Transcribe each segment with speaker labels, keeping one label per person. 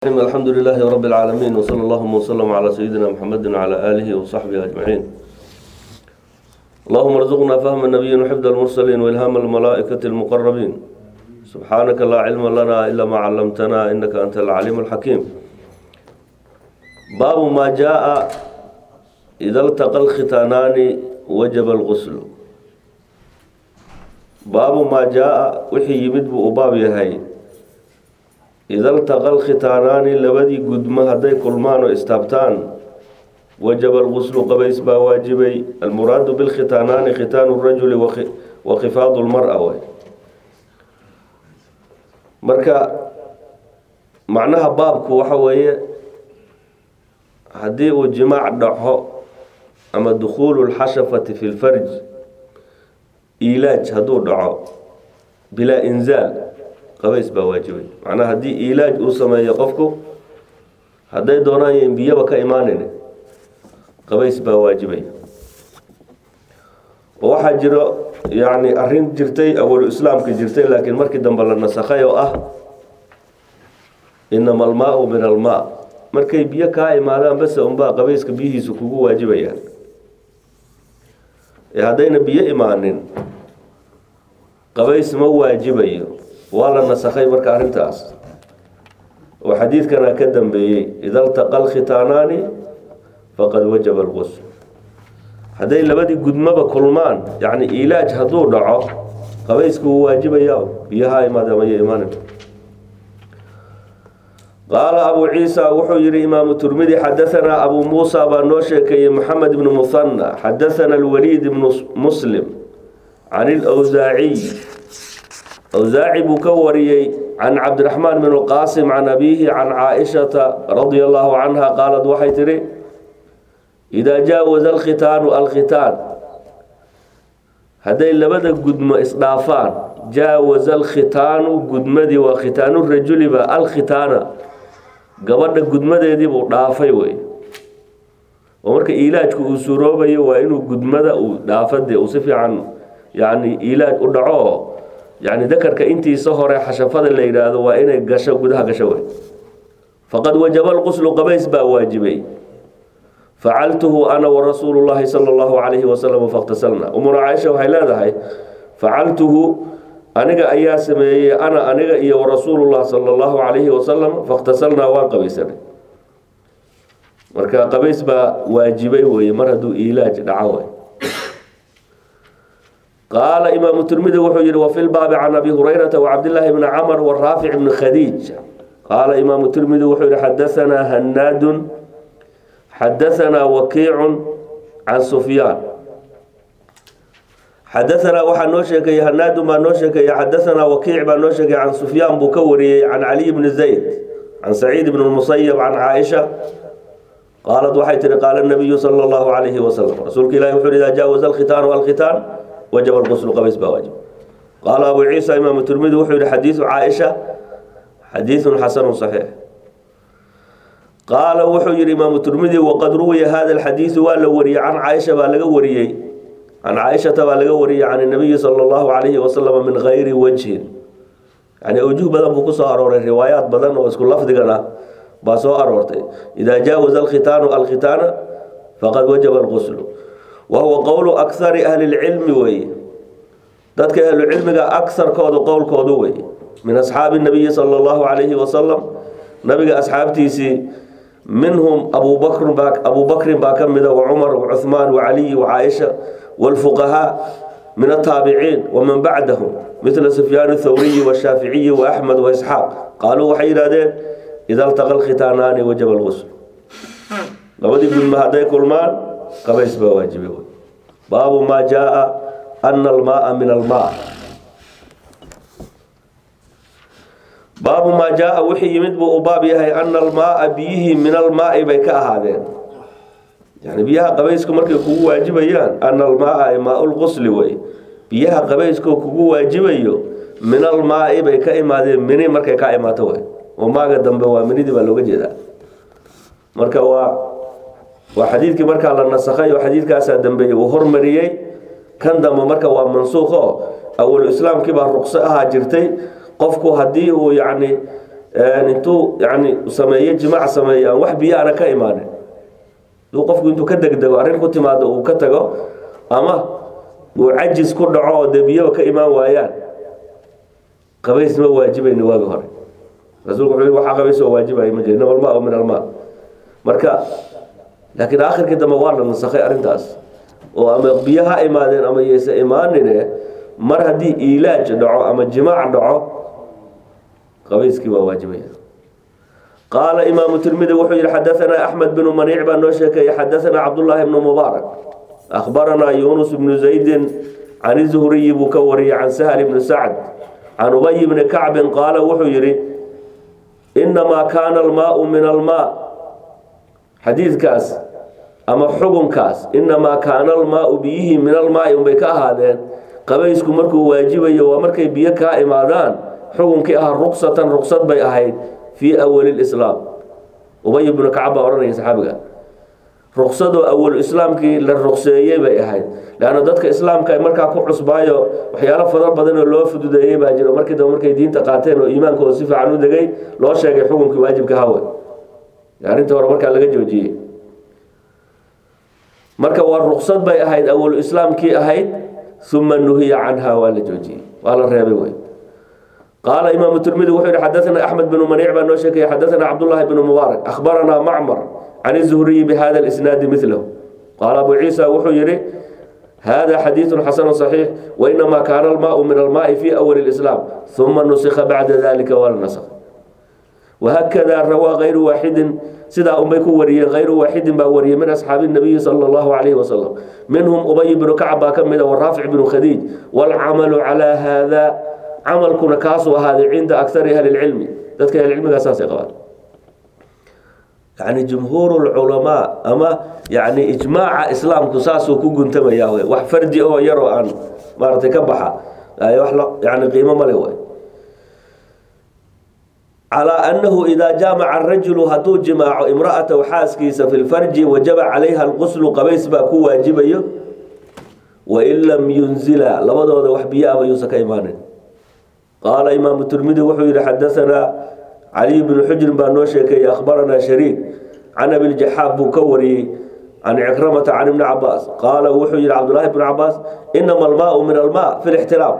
Speaker 1: الحمد لله رب العالمين وصلى اللهم وسلم على سيدنا محمد وعلى آله وصحبه أجمعين اللهم ارزقنا فهم النبيين وحفظ المرسلين وإلهام الملائكة المقربين سبحانك لا علم لنا إلا ما علمتنا إنك أنت العليم الحكيم باب ما جاء إذا التقى الختانان وجب الغسل باب ما جاء وحي يمد بأباب يهي ida altaqa alkhitaanaani labadii gudmo hadday kulmaan oo istaabtaan wajaba alguslu qabays baa waajibay almuraadu bilkhitaanaani khitaanu rajuli wa khifaadu lmara way marka macnaha baabku waxa weeye haddii uu jimaac dhaco ama dukhuulu lxashafati fi lfarj ilaaj hadduu dhaco bilaa inzaal qabays baa waajibay macnaha haddii ilaaj uu sameeyo qofku hadday doonaan yan biyaba ka imaanin qabays baa waajibay oo waxaa jiro yacni arrin jirtay awalu islaamka jirtay laakiin markii dambe la nasakhay oo ah inama almaau min almaa markay biyo kaa imaadaan base unbaa qabayska biyihiisu kugu waajibayaan ee haddayna biyo imaanin qabays ma waajibayo waa la nasakhay marka arrintaas oo xadiidkana ka dambeeyey ida altaqa alkhitaanaani faqad wajaba alqusl hadday labadii gudmaba kulmaan yacni ilaaj hadduu dhaco qabaysku wuu waajibaya biyaha imaada maya imaanin qaala abu ciisa wuxuu yihi imaamu turmidi xadahanaa abu muusa baa noo sheekeeyey maxamed ibnu muhanna xadathana alwaliid ibnu muslim can ilwsaaciy awsaaci buu ka wariyey can cabdiraxmaan bn lqaasim can abiihi can caaishata radia allahu canha qaalad waxay tidhi idaa jaawaza alkhitaanu alkhitaan hadday labada gudmo isdhaafaan jaawaza alkhitaanu gudmadii waa khitaanu rajuliba alkhitaana gabadha gudmadeediibuu dhaafay wey oo marka ilaajku uu suroobayo waa inuu gudmada uu dhaafade uu si fiican yani ilaaj u dhaco yani dakarka intiisa hore xashafada la yidhaahdo waa inay gasho gudaha gasho wey faqad wajaba lquslu qabays baa waajibay facaltuhu ana warasuulu llahi sala allahu calayhi wasalam fakhtasalna umuna caaisha waxay leedahay facaltuhu aniga ayaa sameeyey ana aniga iyo warasuulullah sala allahu calayhi wasalam fakhtasalnaa waan qabaysanay marka qabays baa waajibay weye mar hadduu ilaaj dhaco wey qaala imaamu tirmidi wuxuu yihi wafi lbaabi can abi hurayrata wacabdillaahi bni camr waraafic bni khadiij qaala imaamu tirmidi wuxuu yihi xadahanaa hanaadun xadahanaa wakiicun can sufyaan xadahanaa waxaa noo sheekeeyey hanaadun baa noo sheekeeyey xadahanaa wakiic baa noo sheekeeyey can sufyaan buu ka wariyey can caliy bni zayd can saciid bni musayab can caaisha qaalad waxay tihi qaala nabiyu sala allahu calayhi wasalam rasuulka ilahi wuxuu idaa jaawaza alkhitaanu alkhitaan wajaba lquslu qabays baa waajib qaala abu ciisa imaamu tirmidi wuxuu yihi xadiidu caaisha xadiidun xasanu saxiix qaala wuxuu yihi imaamu tirmidi waqad ruwiya hada alxadiidu waa la wariyey can caaisha baa laga wariyey can caaishata baa laga wariyey can nabiyi sala allahu calayhi wasalam min gayri wajhin yani awjuh badan buu kusoo arooray riwaayaat badan oo isku lafdigana baa soo aroortay idaa jaawaza alkhitaanu alkhitaana faqad wajaba alquslu wahuwa qowlu akari ahli lcilmi weeye dadka ahlucilmiga akarkoodu qowlkoodu wey min asxaabi nabiyi sala allahu calayhi wasalam nabiga asxaabtiisii minhum abubakr abu bakrin baa ka mida wacumar wacuhmaan wacaliy wacaaisha wاlfuqahaa min ataabiciin waman bacdahum midla sufyaan thawriyi washaaficiyi waaxmed waisxaaq qaaluu waxay yidhahdeen ida altaqa alkhitaanaani wajaba lqusl labadii gudma hadday kulmaan qabays baa waajibe baabu maa jaaa ana almaaa min almaa baabu maa jaaa wixii yimid buu u baab yahay ana almaaa biyihii min almaai bay ka ahaadeen yani biyaha qabaysku markay kugu waajibayaan ana almaaa maa lqusli wey biyaha qabayskoo kugu waajibayo min almaai bay ka imaadeen mini markay ka imaato wey oo maaga dambe waa minidii baa looga jeedaa marka waa waa xadiidkii markaa la nasakhay oo xadiidkaasaa dambeeyey uu hormariyey kan dambe marka waa mansuuq oo awalu islaamkii baa ruqso ahaa jirtay qofku haddii uu yacni intuu yani sameeyo jimaac sameeyo aan wax biyo ana ka imaanin duu qofku intuu ka degdego arrin ku timaado uu ka tago ama uu cajis ku dhaco oo dee biyaba ka imaan waayaan qabays ma waajibayna waagi hore rasuulku wuxuu yidhi waxaa qabays oo waajibaya ma jira inama almaa min almaa marka laakiin aakhirkii dambe waa la nasakhay arrintaas oo ama biyo ha imaadeen ama yayse imaanine mar haddii iilaaj dhaco ama jimaac dhaco qabayskii waa waajibaya qaala imaamu tirmidi wuxuu yihi xadaanaa axmed binu maniic baa noo sheekeeyey xadaanaa cabdullaahi bnu mubaarak akhbaranaa yuunus bnu zaydin can zuhriyi buu ka wariyey can sahl bni sacd can ubay bni kacbin qaala wuxuu yidhi inamaa kaana almaau min almaa xadiidkaas ama xugunkaas inamaa kaana almaau biyihii min almaai unbay ka ahaadeen qabaysku markuu waajibayo waa markay biyo kaa imaadaan xukunkii ahaa ruqsatan ruqsad bay ahayd fii awali lislaam ubay bnu kacab baa odhanaya saxaabiga ruqsadoo awalu islaamkii la ruqseeyey bay ahayd leanna dadka islaamka markaa ku cusbaayo waxyaalo fadar badan oo loo fududeeyey baa jiro markii dambe markay diinta qaateen oo iimaankooda si fiican u degay loo sheegay xukunkii waajibka hawe arrinta hore markaa laga joojiyey marka waa ruqsad bay ahayd awalu islaamkii ahayd uma nuhiya canha waa la joojiyey waa la reebay wey qaala imaamu tirmidi wuxuu yihi xadaanaa axmed bnu maniic baa noo sheekaya xadaanaa cabdullaahi bnu mubaarak akhbaranaa macmar can izuhriyi bihada lisnaadi milahu qaala abu ciisa wuxuu yihi hada xadiidu xasanu صaxiix wainamaa kaana almaau min almaai fi awali lislaam uma nusika bacda dalika waa la nasakh wahakada rawaa kayru waaxidin sidaa unbay ku wariyeen kayru waaxidin baa wariyey min asxaabi nabiyi sala allahu calayhi wasalam minhum ubay bnu kacb baa ka mida waraafic bnu khadiij waalcamalu calaa haada camalkuna kaasuu ahaaday cinda akari ahli lcilmi dadka ahlicilmigaa saasay qabaan yani jumhuur lculamaa ama yani ijmaaca islaamku saasuu ku guntamaya w wax fardi oo yaroo aan maaratay ka baxa yani qiimo male w calىa annahu idaa jaamaca arajulu hadduu jimaaco imra'atahu xaaskiisa fi lfarji wajaba calayha alquslu qabays baa ku waajibayo wain lam yunzila labadooda wax biyo-aba yuusan ka imaanin qaala imaamu tirmidi wuxuu yihi xadaanaa caliy bnu xujrin baa noo sheekeeyey akhbaranaa shariik can abiljaxaab buu ka wariyey can cikramata can ibni cabaas qaala wuxuu yihi cabdullaahi bnu cabaas inama almaau min almaa fi lixtilaam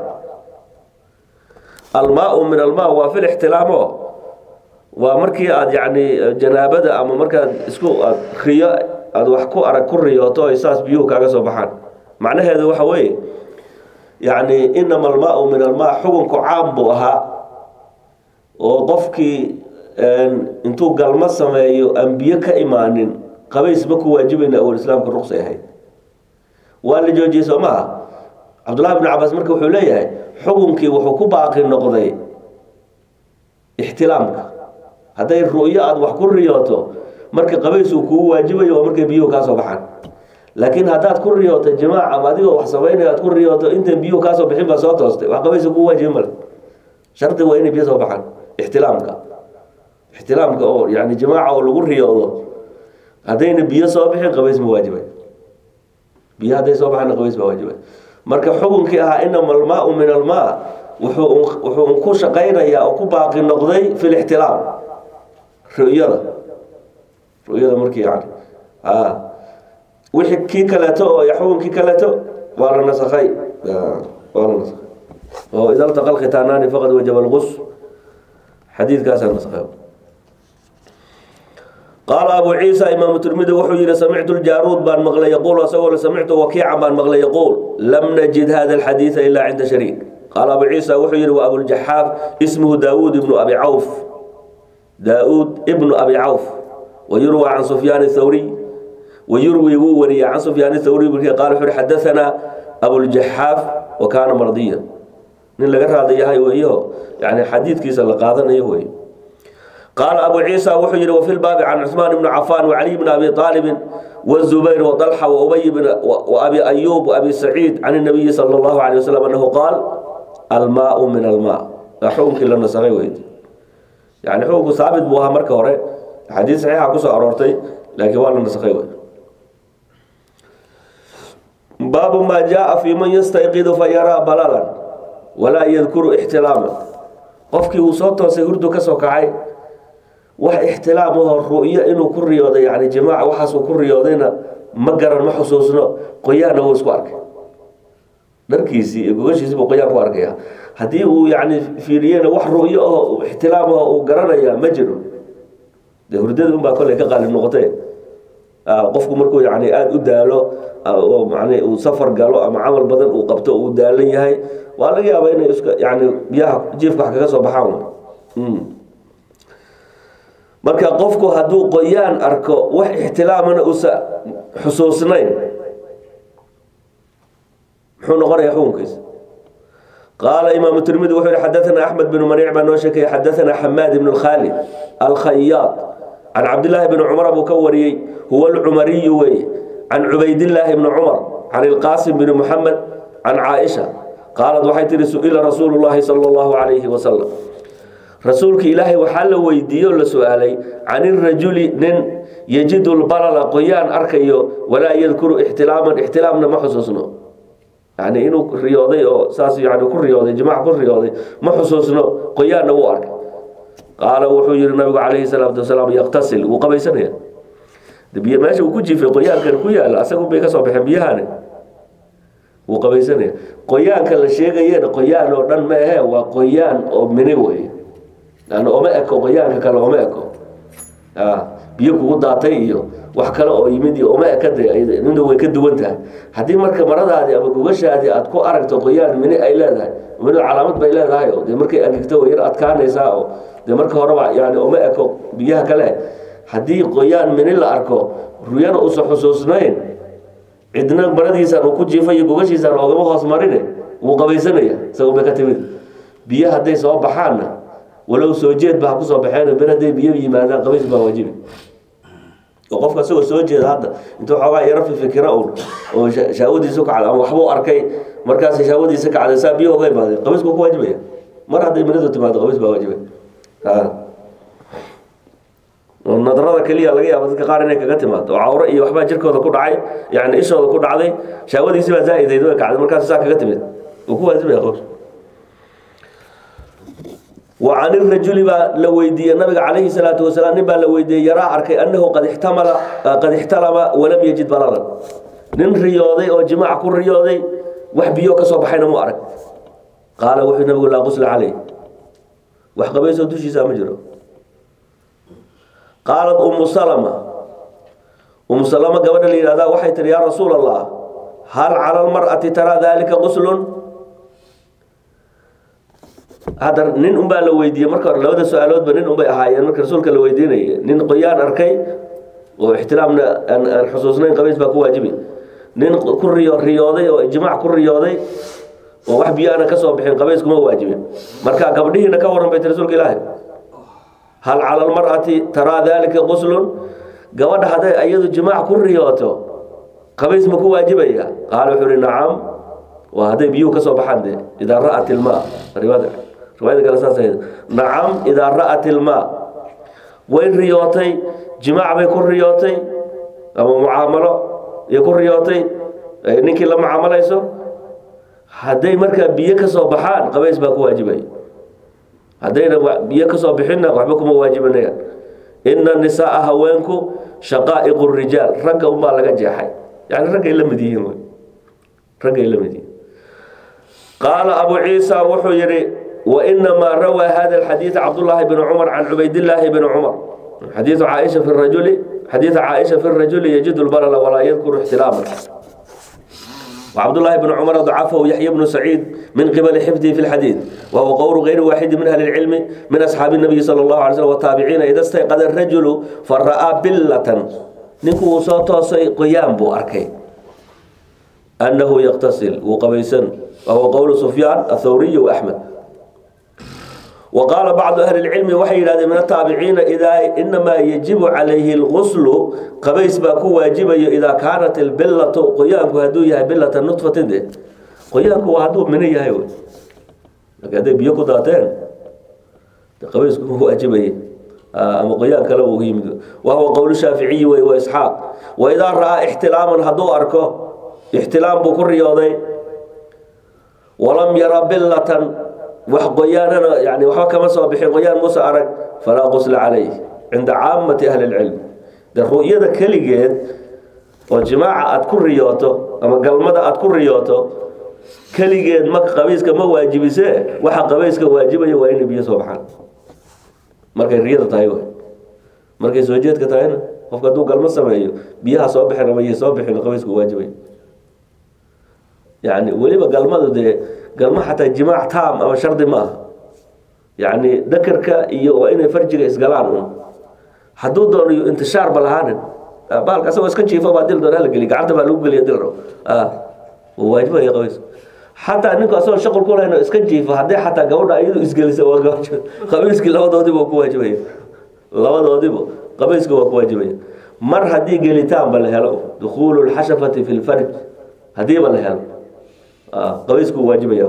Speaker 1: almaau min almaa waa fi lixtilaamo waa markii aada yacni janaabada ama markaad isku aad riyo aada wax ku arag ku riyooto ay saas biyuhu kaaga soo baxaan macnaheedu waxa weeye yacni inama almaau min almaa xukunku caam buu ahaa oo qofkii intuu galmo sameeyo aan biyo ka imaanin qabays ma ku waajibayna awal islaamka ruqsay ahayd waa la joojiyey soo maaha cabdullahi bn cabaas marka wuxuu leeyahay xukunkii wuxuu ku baaqi noqday ixtilaamka hadday ru'yo aada wax ku riyooto marka qabays uu kugu waajibayo waa markay biyuhu kaa soo baxaan laakiin haddaad ku riyooto jimaac ama adigoo wax samaynayo aad ku riyooto intan biyuhu kaasoo bixin baa soo toostay wax qabaysa kugu waajibi male shardi waa inay biyo soo baxaan ixtilaamka ixtilaamka oo yani jimaaca oo lagu riyoodo haddayna biyo soo bixin qabays ma waajibay biyo hadday soo baxaana qabays baa waajibay marka xukunkii ahaa inama almaau min almaa wuxuu wuxuu ku shaqaynayaa oo ku baaqi noqday fi lixtilaam ru'yada ru'yada markii yani a wixii kii kaleeto oo xukunkii kaleeto waa la nasakhay waa la nasakhay oo ida ltaqa alkhitaanaani faqad wajaba alqus xadiidkaasaa nasakhay qaala abu ciisa imaamu tirmidi wuxuu yihi samictu ljaaruud baan maqlay yaquul asagoo samictu wakiican baan maqlay yaquul lam najid hada alxadiida ilaa cinda shariik qaala abu ciisa wuxuu yihi wa abuljaxaaf ismuhu daawuud ibnu abi cawf daauud ibnu abi cawf wayurwa can sufyaan thawriy wayurwi wuu wariyay can sufyaan thawriy qaala wuxuu yihi xadaanaa abuljaxaaf wa kaana mardiya nin laga raada yahay weeyo yani xadiidkiisa la qaadanayo wey qaala abu ciisa wuxuu yihi wafi lbaabi can cusmaan bni cafaan wacaliy bni abi aalibin wazubayr waطalxa waubay waabi ayuub waabi saciid can nabiyi sala allahu alay wasalam anahu qaal almaau min almaa waa xukunkii la nasakay weyd yani xukunku saabit buu ahaa marka hore xadiid saxiixa kusoo aroortay laakiin waa la nasakay wey baabu maa jaaa fi man yastayqidu fayaraa balalan walaa yadkuru ixtilaaman qofkii uu soo toosay hurdu ka soo kacay wax ixtilaam ahoo ru'yo inuu ku riyooday yani jimaaca waxaasuu ku riyoodayna ma garan ma xusuusno qoyaanna wuu isku arkay dharkiisii iyo gogashiisiibuu qoyaan ku arkaya haddii uu yani fiiriyena wax ru'yo ahoo ixtilaam ahoo uu garanaya ma jiro dee hurdada unbaa kolley ka qaalib noqotee qofku markuu yani aada u daalo oo man uu safar galo ama camal badan uu qabto uu daalan yahay waa laga yaabaa inay iska yani biyaha jiifka wax kaga soo baxaan marka qofku hadduu qoyaan arko wax ixtilaamana uusa xusuusnayn muxuu noqonayaa xukunkiisa qaala imaamu tirmidi wuxuu yihi xadaثana axmed bn maniic baa noo sheekaya xadaثana xamaad ibn khaalid alkhayaad can cabdillaahi bni cumar buu ka wariyey huwa alcumariyu weeye can cubaydillaahi bni cumar can ilqaasim bni muxamed can caaisha qaalad waxay tihi su-ila rasuulu llaahi sala allahu calayhi wasalam rasuulka ilaahay waxaa la weydiiye oo la su-aalay can irajuli nin yajidu lbalala qoyaan arkayo walaa yadkuru ixtilaaman ixtilaamna ma xusuusno yani inuu riyooday oo saas yani ku riyooday jimac ku riyooday ma xusuusno qoyaanna wuu arkay qaala wuxuu yihi nabigu calayhi salaatu wasalaam yaktasil wuu qabaysanaya biy meesha uu ku jiifay qoyaankan ku yaala asagu bay ka soo baxeen biyahani wuu qabaysanaya qoyaanka la sheegayena qoyaan oo dhan ma ahe waa qoyaan oo mini wey yani oma eko qoyaanka kale oma eko biyo kugu daatay iyo wax kale oo yimid iyo oma ekade nina way ka duwan tahay haddii marka maradaadii ama gogashaadii aad ku aragto qoyaan mini ay leedahay mini calaamad bay leedahay oo dee markay agigto way yar adkaanaysaa oo dee marka horeba yani oma eko biyaha kale haddii qoyaan mini la arko ruyana uusan xusuusnayn cidna maradiisaan uu ku jiifay iyo gogashiisaan oogama hoos marine wuu qabaysanaya isago bay ka timid biyo hadday soo baxaanna walow soo jeed ba ha kusoo baxeen ber hadday biyo yimaadaan qabays baa waajibi oo qofka isagoo soo jeeda hadda intuu xoogaa yaro fifikira un oo shaawadiisu kacday ama waxbuu arkay markaas shaawadiisa kacday saa biyo oga imaadeen qabaysku ku waajibaya mar hadday minidu timaado qabays baa waajibay nadarada keliya laga yaaba dadka qaar inay kaga timaado oo cawro iyo waxbaa jirkooda ku dhacay yani ishooda ku dhacday shaawadiisi baa zaa-idayd way kacday markaas saa kaga timid uu ku waajibaya qabays wa can irajuli baa la weydiiyey nabiga calayhi salaatu wasalaam nin baa la weydiiyey yaraa arkay annahu qad ixtamala qad ixtalama walam yajid balalan nin riyooday oo jimaac ku riyooday wax biyo ka soo baxayna mu arag qaala wuxuu nabigu laa qusla caleyh wax qabaysoo dushiisa ma jiro qaalat umu salama umu salama gabadha la yihahdaa waxay tihi yaa rasuul allah hal cala lmar'ati taraa dalika quslun hadda nin unbaa la weydiiyey marka hore labada su-aaloodba nin unbay ahaayeen marka rasuulka la weydiinayay nin qoyaan arkay oo ixtilaamna aan aan xusuusnayn qabays baa ku waajibi nin ku riyo riyooday oo ijmaac ku riyooday oo wax biyo aana ka soo bixin qabays kuma waajibin marka gabdhihiina ka waran bay ti rasuulka ilaahay hal cala almar'ati taraa dalika quslun gabadha hadday iyadu jimaac ku riyooto qabays ma ku waajibaya qaala wuxuu ihi nacam waa hadday biyuhu ka soo baxaan dee idaa ra'at ilmaa riwaada riwaayada kale saas ahayd nacam idaa ra'at ilmaa way riyootay jimaac bay ku riyootay ama mucaamalo iyo ku riyootay ninkii la mucaamalayso hadday markaa biyo ka soo baxaan qabays baa ku waajibaya haddayna biyo ka soo bixinna waxba kuma waajibanayaan ina nisaaa haweenku shaqaa'iqu rijaal ragga unbaa laga jeexay yani raggay la mid yihiin wy raggay la mid yihiin qaala abu ciisa wuxuu yihi wainamaa rawaa hada alxadiid cabdullaahi bn cumar can cubaydillaahi bni cumar xadiiu caaisha fi rajuli xadiida caaisha fi rajuli yajidu lbalala walaa yadkuru ixtilaama وعبد الله بن عمر ضعفه يحيى بن سعيد من قبل حفظه في الحديث وهو قول غير واحد من أهل العلم من أصحاب النبي صلى الله عليه وسلم والتابعين إذا استيقظ الرجل فرأى بلة نكو صوته قيام بو أركي أنه يغتسل وقبيسا وهو قول سفيان الثوري وأحمد وقال بعض أهل العلم وحي هذا من التابعين إذا إنما يجب عليه الغسل قبيس باكو واجب إذا كانت البلة قيانك هدوية بلة النطفة دي قيانك هدو من يهي لكن هذا بيكو داتين قبيس واجب أما قيانك لو يمد وهو قول الشافعي وإسحاق وإذا رأى احتلاما هدو أركو احتلام بكر رياضي ولم يرى بلة wax qoyaanana yani waxba kama soo bixin qoyaan muuse arag falaa qusla calayh cinda caamati ahli lcilm de ru'yada keligeed oo jimaaca aada ku riyooto ama galmada aada ku riyooto keligeed ma qabayska ma waajibisee waxa qabayska waajibaya waa inay biyo soo baxaan markay riyada tahay w markay soo jeedka tahayna qofka hadduu galmo sameeyo biyaha soo bixin ama iyo soo bixin qabaysku waajibay yani weliba galmadu dee galmo xataa jimaac taam ama shardi ma aha yani dakarka iyo waa inay farjiga isgalaan un hadduu doonayo intishaar ba lahaanin baalka asagoo iska jiifo baa dil doona la geliy gacanta baa lagu geliya dil rabo waajibaya qabaysku xataa ninku asagoo shaqal ku lahayn oo iska jiifo haddii xataa gabadha iyadu isgelisa waa gabajo qabayskii labadoodiba waa ku waajibaya labadoodiba qabayska waa ku waajibaya mar haddii gelitaanba la helo dukhuulu lxashafati fi lfarj haddiiba la helo qabaysku waajibaya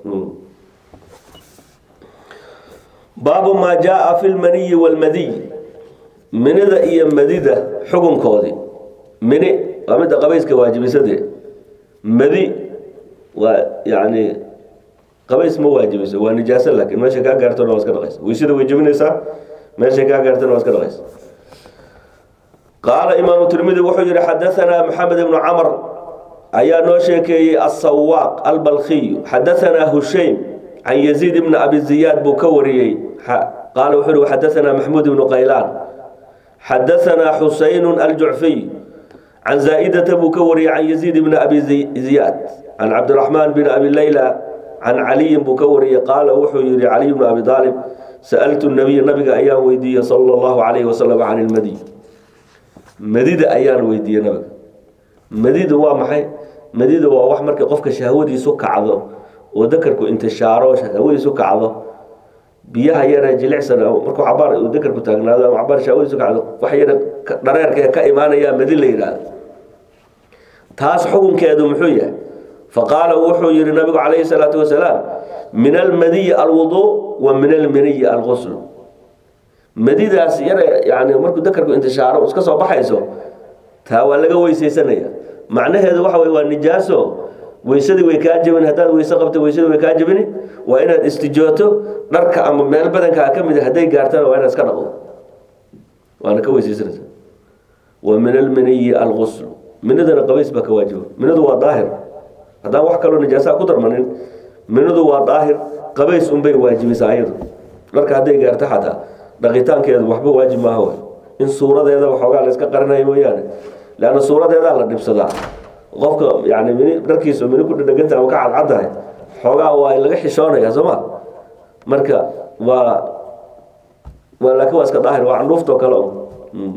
Speaker 1: baabu maa jaaa fi lmaniyi walmadiy minida iyo madida xukunkoodii mini waa midda qabayska waajibisadee madi waa yani qabays ma waajibiso waa nijaaso laakiin meesha kaa gaartona waa iska dhaqaysa weysada way jebinaysaa meesha kaa gaartona waa iska dhaqaysa qaala imaamu tirmidi wuxuu yihi xadaanaa maxamed ibnu camr ayaa noo sheekeeyey asawaaq albalkiyu xadaanaa hushaym can yaziid ibni abi ziyaad buu ka wariyey qaala wuxuu yihi xadaanaa maxmuud ibnu qaylaan xadaanaa xusaynu aljucfiy can zaa'idata buu ka wariyey can yaziid ibni abi ziyaad can cabdiraxmaan bin abi leyla can caliyin buu ka wariyey qaala wuxuu yihi caliy bnu abi aalib sa'altu nabiya nabiga ayaan weydiiyey sala allahu calayhi wasalam can ilmadiy madida ayaan weydiiyey nabiga madidu waa maxay madidu waa wax markii qofka shahwadiisu kacdo oo dakarku intishaaro shahwadiisu kacdo biyaha yare jilicsan markuu cabaar uu dakarku taagnaado ama cabaar shahwadiisu kacdo wax yare dhareerka ka imaanaya madi la yidhaahdo taas xukunkeedu muxuu yahay faqaala wuxuu yihi nabigu calayhi salaatu wasalaam min almadiyi alwuduu wa min almaniyi algusl madidaas yare yani markuu dakarku intishaaro iska soo baxayso taa waa laga weysaysanaya macnaheedu waxa wey waa nijaaso weysadii way kaa jebin haddaad weyse qabta weysadii way kaa jebini waa inaad istijooto dharka ama meel badankaa ka mid hadday gaartana waa inaad iska dhaqdo waana ka weysaysanaysa wa min almaniyi algusl minadana qabays baa ka waajiba minadu waa daahir haddaan wax kaloo nijaasaa ku darmanin minadu waa daahir qabays unbay waajibisaa ayadu dharka hadday gaarto xataa dhaqitaankeedu waxba waajib maaha w in suuradeeda waxoogaa la iska qarinayo mooyaane leanna suuradeedaa la dhibsadaa qofka yani mini dharkiisu mini ku dhadheganta ama ka cadcaddahay xoogaa waa laga xishoonaya soo ma marka waa waa laakiin waa iska daahir waa candhuuftoo kale un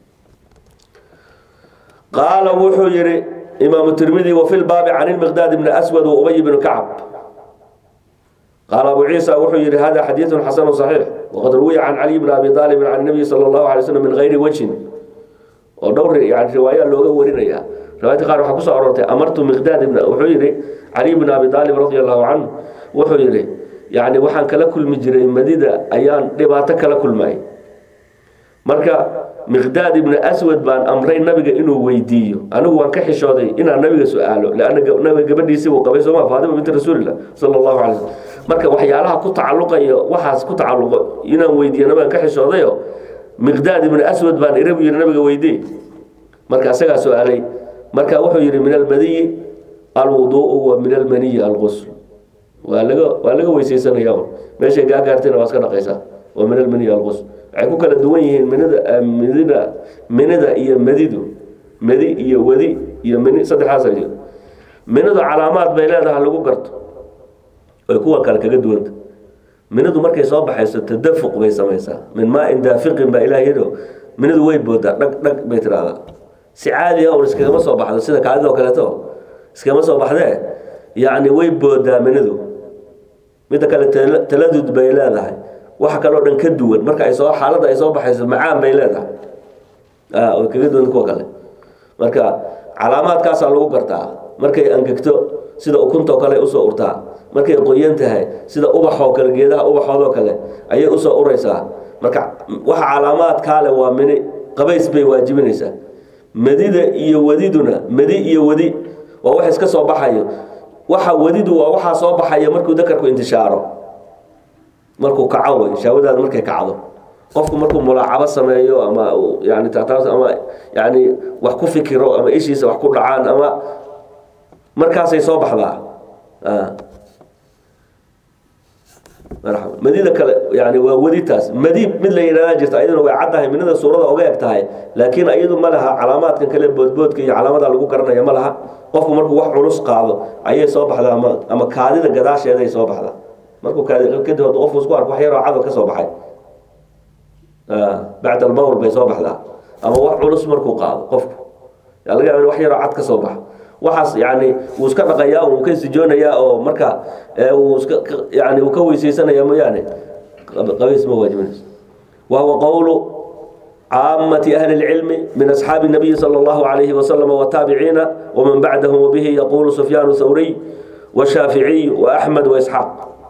Speaker 1: qaala wuxuu yihi imaamu tirmidi wafi lbaabi can ilmiqdaad bni aswad wa ubay bni kacb qaala abu ciisa wuxuu yihi hada xadiidu xasanu صaxiix waqad ruwiya can caliy bni abi aalibin can nabiyi sala allahu alay slm min gayri wajhin oo dhowr yani riwaaya looga warinaya riwaayadka qaar waxaa kusoo aroortay amartu miqdaad ibn wuxuu yihi caliy bni abi aalib radi allahu canhu wuxuu yihi yani waxaan kala kulmi jiray madida ayaan dhibaato kala kulmay marka miqdaad ibni aswad baan amray nabiga inuu weydiiyo anigu waan ka xishooday inaan nabiga su-aalo lanna nabiga gabadhiisii buu qabay sooma faatima binti rasuulillah sala allahu alay slm marka waxyaalaha ku tacaluqayo waxaas ku tacaluqo inaan weydiiyo nabigan ka xishoodayo miqdaad ibni aswad baan irabu yihi nabiga weydiy marka asagaa su-aalay marka wuxuu yihi min almadiyi alwuduu'u wa min almaniyi algusl waa laga waa laga weysaysanaya meeshay gaa gaartayna waa iska dhaqaysaa wa min almaniyi algusl waxay ku kala duwan yihiin minida midida minida iyo madidu madi iyo wadi iyo mini saddexaas ay minidu calaamaad bay leedahay lagu garto ay kuwa kale kaga duwanta minidu markay soo baxayso tadafuq bay samaysaa min maain daafiqin baa ilaah yidho minidu way boodaa dhag dhag bay tiraahdaa si caadi ah un iskagama soo baxdo sida kaadida oo kaleeto iskagama soo baxdee yacni way boodaa minidu midda kale taladud bay leedahay waxa kaloo dhan ka duwan marka ay soo xaaladda ay soo baxayso macaan bay leedahay way kaga duwan kuwa kale marka calaamaadkaasaa lagu gartaa markay angegto sida ukuntoo kale usoo urtaa markay qoyan tahay sida ubaxoo kale geedaha ubaxoodoo kale ayay usoo uraysaa marka waxa calaamaadkaale waa mini qabays bay waajibinaysaa madida iyo wadiduna madi iyo wadi waa wax iska soo baxayo waxa wadidu waa waxaa soo baxaya markuu dakarku intishaaro markuu kaco wey shaawadaada markay kacdo qofku markuu mulaacabo sameeyo ama yani taataabs ama yani wax ku fikiro ama ishiisa wax ku dhacaan ama markaasay soo baxdaa madida kale yani waa weditaas madiib mid la yidhahdaa jirta ayaduna way caddahay minida suurada oga eg tahay laakiin iyadu ma laha calaamaadkan kale boodboodka iyo calaamada lagu garanaya ma laha qofku markuu wax culus qaado ayay soo baxdaa ama ama kaadida gadaasheeday soo baxdaa markuu kaadi kadib hadduu qofku isku arko wax yaroo cadow ka soo baxay bacda albawl bay soo baxdaa ama wax culus markuu qaado qofku yaa laga yaaba in wax yaroo cad ka soo baxa waxaas yani wuu iska dhaqayaa wuu ka istijoonayaa oo marka wuu iska yani uu ka weysaysanaya mooyaane qabays ma waajibinayso wahuwa qowlu caamati ahli اlcilmi min asxaabi الnabiyi salى اllahu alayhi wasalam wataabiciina waman bacdahum wabihi yaqulu sufyaan thawriy washaaficiy waaxmed waisxaaq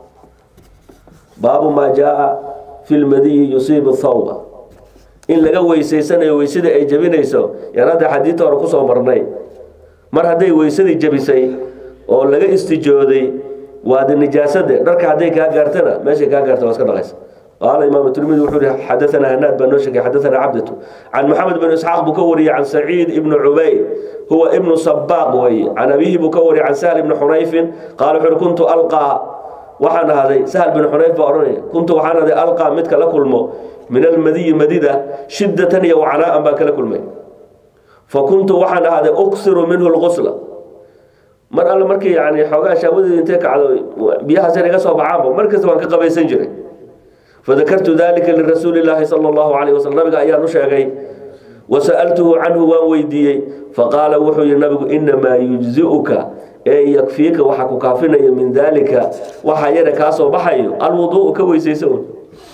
Speaker 1: baabu maa jaa fi lmadiyi yusiibu thawba in laga weysaysanayo weysada ay jebinayso yaan hadda xadiidta hore kusoo marnay mar hadday weysadii jebisay oo laga istijooday waa de nijaasade dharka hadday kaa gaartana meeshay kaa gaarta waa iska dhaqaysa qaala imaam tirmidi wuxuu yihi xadaanaa hanaad baa noo sheegay xadaanaa cabdatu can maxamed bin isxaaq buu ka wariyey can saciid ibnu cubayd huwa ibnu sabaaq weeye can abihi buu ka wariyey can sahl ibni xunayfin qaala wuxuu kuntu alqaa waxaan ahaday sahl bin xunayf baa odhanaya kuntu waxaan ahaday alqaa midka la kulmo min almadiyi madida shiddatan iyo wacnaa'an baan kala kulmay fakuntu waxaan ahaaday uksiru minhu lqusla mar alle markii yani xoogaa shaawadeedu intay kacdo biyahaas yar iga soo baxaanba mar kasta waan ka qabaysan jiray fadakartu dalika lirasuuli llaahi sala allahu calayh wasalam nabiga ayaan u sheegay wasa'altuhu canhu waan weydiiyey faqaala wuxuu yihi nabigu inamaa yujzi'uka ee yakfiika waxa ku kaafinaya min dalika waxa yare kaa soo baxayo alwuduu'u ka weysayso un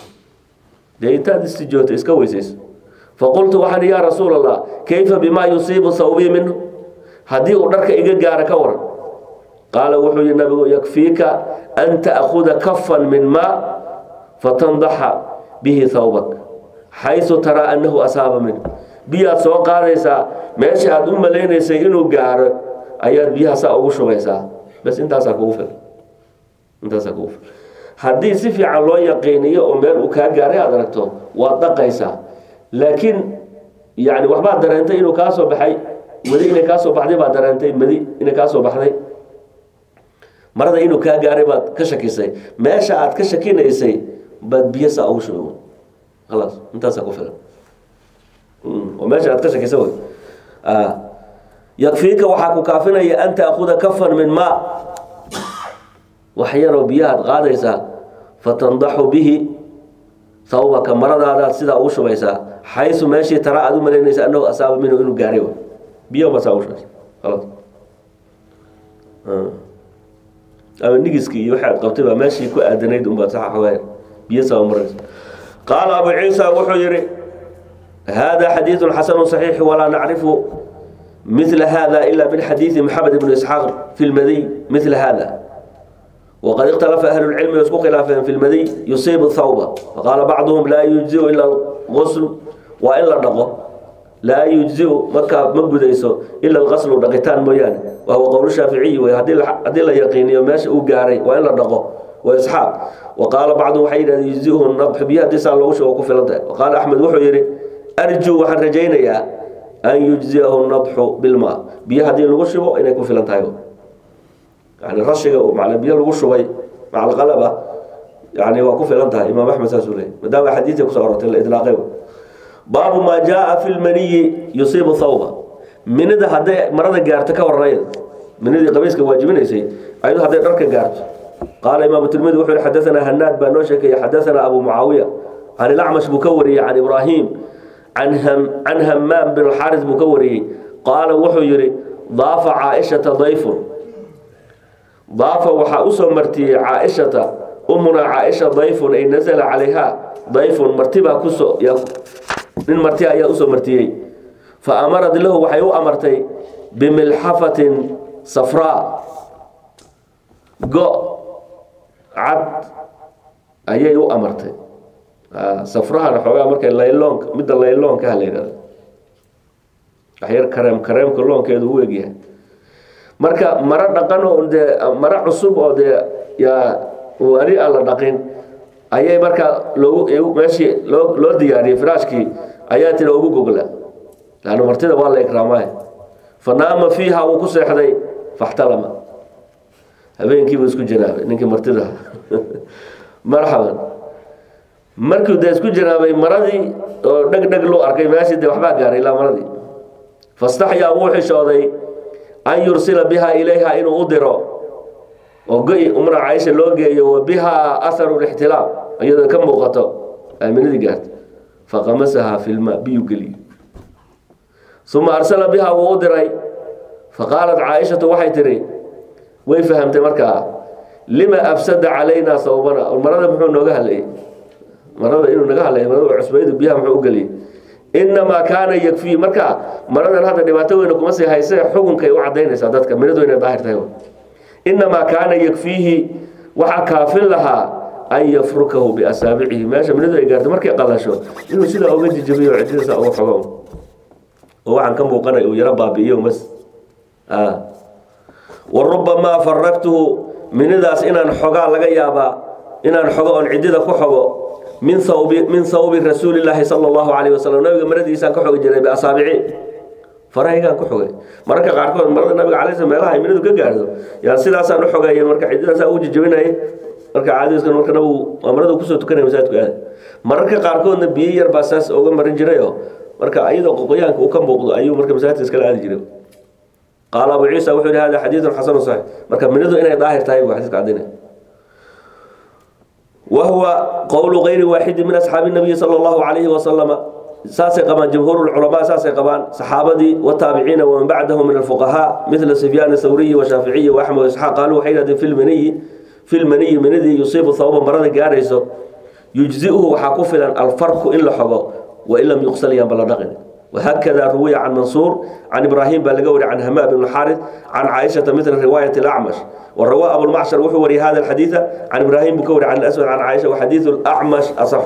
Speaker 1: dee intaad istijoogto iska weysayso faqultu waxaan yaa rasuul allah kayfa bimaa yusiibu sawbii minhu haddii uu dharka iga gaaro ka waran qaala wuxuu yihi nabigu yakfiika an ta'khuda kafan min maa fatandaxa bihi thawbak xaysu taraa annahu asaaba minhu biyaad soo qaadaysaa meesha aad u malaynaysay inuu gaaro ayaad biyaha saa ugu shubaysaa bas intaasaa kugu filan intaasaa kugu filan haddii si fiican loo yaqiiniyo oo meel uu kaa gaaray aad aragto waad dhaqaysaa laakiin yani waxbaad dareentay inuu kaa soo baxay wadi inay kaa soo baxday baad dareentay madi inay kaa soo baxday marada inuu kaa gaaray baad ka shakisay meesha aad ka shakinaysay baad biyo saa ugu shubay khalaas intaasaa ku filan oo meesha aad ka shakisay way yakfiika waxaa ku kaafinaya an taakuda kafan min maa wax yaroo biyahaad qaadaysaa fatandaxu bihi sawbaka maradaadaad sidaa ugu shubaysaa xaysu meeshii tara aad u malaynaysa annahu asaaba minhu inuu gaaray biyo basaa ugu shubaysa khalaas ama nigiskii iyo waxaad qabtay baa meeshii ku aadanayd unbaad saxa xogaa biyo saa maraysa qaala abu ciisa wuxuu yihi hada xadiidu xasanu صaxiix walaa nacrifu mila hada ila min xadiidi maxamed ibn isxaaq fi lmadiy mila hada wqad ikhtalafa ahlu lcilmi way isku khilaafeen fi lmadiy yusiibu thawba faqaala bacduhum laa yujziu ila lqusl waa in la dhaqo laa yujziu markaa ma gudayso ila alqaslu dhaqitaan mooyaane wa huwa qowl shaaficiyi wey haddii la yaqiiniyo meesha uu gaaray waa in la dhaqo wa isxaaq wa qaala bacduhum waxay yidhahdeen yujziuhu nadxu biyo haddii saa loogu shugo ku filan tahay wa qaala axmed wuxuu yidhi arjuu waxaan rajaynayaa an yujziyahu nadxu bilmaa biyo haddii lagu shubo inay ku filan tahay yani rashiga mal biyo lagu shubay macalqalaba yani waa ku filan tahay imaam axmed saasuu leeyay maadaama xadiidka kusoo orortay la idlaaqay baabu maa jaa fi lmaniyi yusiibu thawba minida hadday marada gaarto ka waranaya minidii qabayska waajibinaysay ayadu hadday dharka gaarto qaala imaamu tirmidi wuxuu yihi xadaanaa hanaad baa noo sheekaya xadaanaa abu mucaawiya can ilacmash buu ka wariyey can ibraahim can hamaam bin alxaaris buu ka wariyey qaala wuxuu yihi daafa caaishata dayfun daafa waxaa usoo martiyey caaishata umuna caaisha dayfun ay nasala calayha dayfun martibaa kusoo nin marti ayaa usoo martiyey fa amarad lahu waxay u amartay bimilxafatin safraa go cad ayay u amartay safrahana xoogaa markay layloonka midda layloonka ha la yidhahdo waxyar kareem kareemka loonkeedu u egyahay marka maro dhaqan oo dee maro cusub oo dee yaa wali aan la dhaqin ayay markaa loogu meeshii loo loo diyaariyey firaashkii ayaa tiri ugu gogla laanna martida waa la ikraamay fa naama fiiha wuu ku seexday faxtalama habeenkiibuu isku janaabay ninkii martida marxaban markuu dee isku janaabay maradii oo dheg dheg loo arkay meeshii dee waxbaa gaaray ilaa maradii fastaxyaa wuu xishooday an yursila biha ilayha inuu u diro oo go-i umra caaisha loo geeyo wa bihaa aharu lixtilaam iyadoo ka muuqato aaminadii gaartay faqamasahaa fi lma biyuu geliye uma arsala biha wuu u diray faqaalat caaishatu waxay tihi way fahamtay markaa lima afsada calaynaa sawbana marada muxuu nooga hadlayay marada inuu naga hadlay marada cusbaydu biyaha muxuu u geliyey inamaa kaana yakfii marka maradan hadda dhibaato weyne kuma sii hayse xukunkay u cadaynaysaa dadka minadu inay daahir tahay inamaa kaana yakfiihi waxaa kaafin lahaa an yafrukahu biasaabicihi meesha minadu ay gaarto markay qalasho inuu sidaa uga jijabiyo cididasa uga xogo oo waxaan ka muuqanay uu yaro baabi'iyo mas wa rubamaa faragtuhu minidaas inaan xogaa laga yaabaa inaan xogo oon cidida ku xogo min hawbi min hawbi rasuulillaahi sala allahu calayhi wasalam nabiga maradiisaan ka xogi jiray biasaabici farahaygaan ku xogay mararka qaarkood marada nabiga calay slam meelaha ay minidu ka gaardo yaa sidaasaan u xogeeyay marka cididaasaa ugu jijabinayay marka caadiskan marka nabigu waa maradu kusoo tukanaya masaajidku aad mararka qaarkoodna biyo yar baa saas uga marin jirayoo marka iyadoo qoqoyaanka uu ka muuqdo ayuu marka masaajidka iskala aadi jiray qaala abu ciisa wuxuu yihi hada xadiidun xasanu saxiix marka minidu inay daahir tahay buu xadiiska cadinaya wahuwa qowlu gayri waaxidi min asxaabi nabiyi sala allahu calayhi wasalama saasay qabaan jumhuur lculamaa saasay qabaan saxaabadii wataabiciina waman bacdahu min alfuqahaa midla sufyaan thawriyi washaaficiyi waaxmed isxaaq qaaluu waxay yidhahdeen fi lmaniyi fi lmaniyi manidii yusiibu thawba marada gaarayso yujziuhu waxaa ku filan alfarku in la xogo wain lam yuqsal yaanba la dhaqin وهكذا روي عن منصور عن إبراهيم بلغوري عن همام بن الحارث عن عائشة مثل رواية الأعمش وروى أبو المعشر وحوري هذا الحديث عن إبراهيم بكوري عن الأسود عن عائشة وحديث الأعمش أصح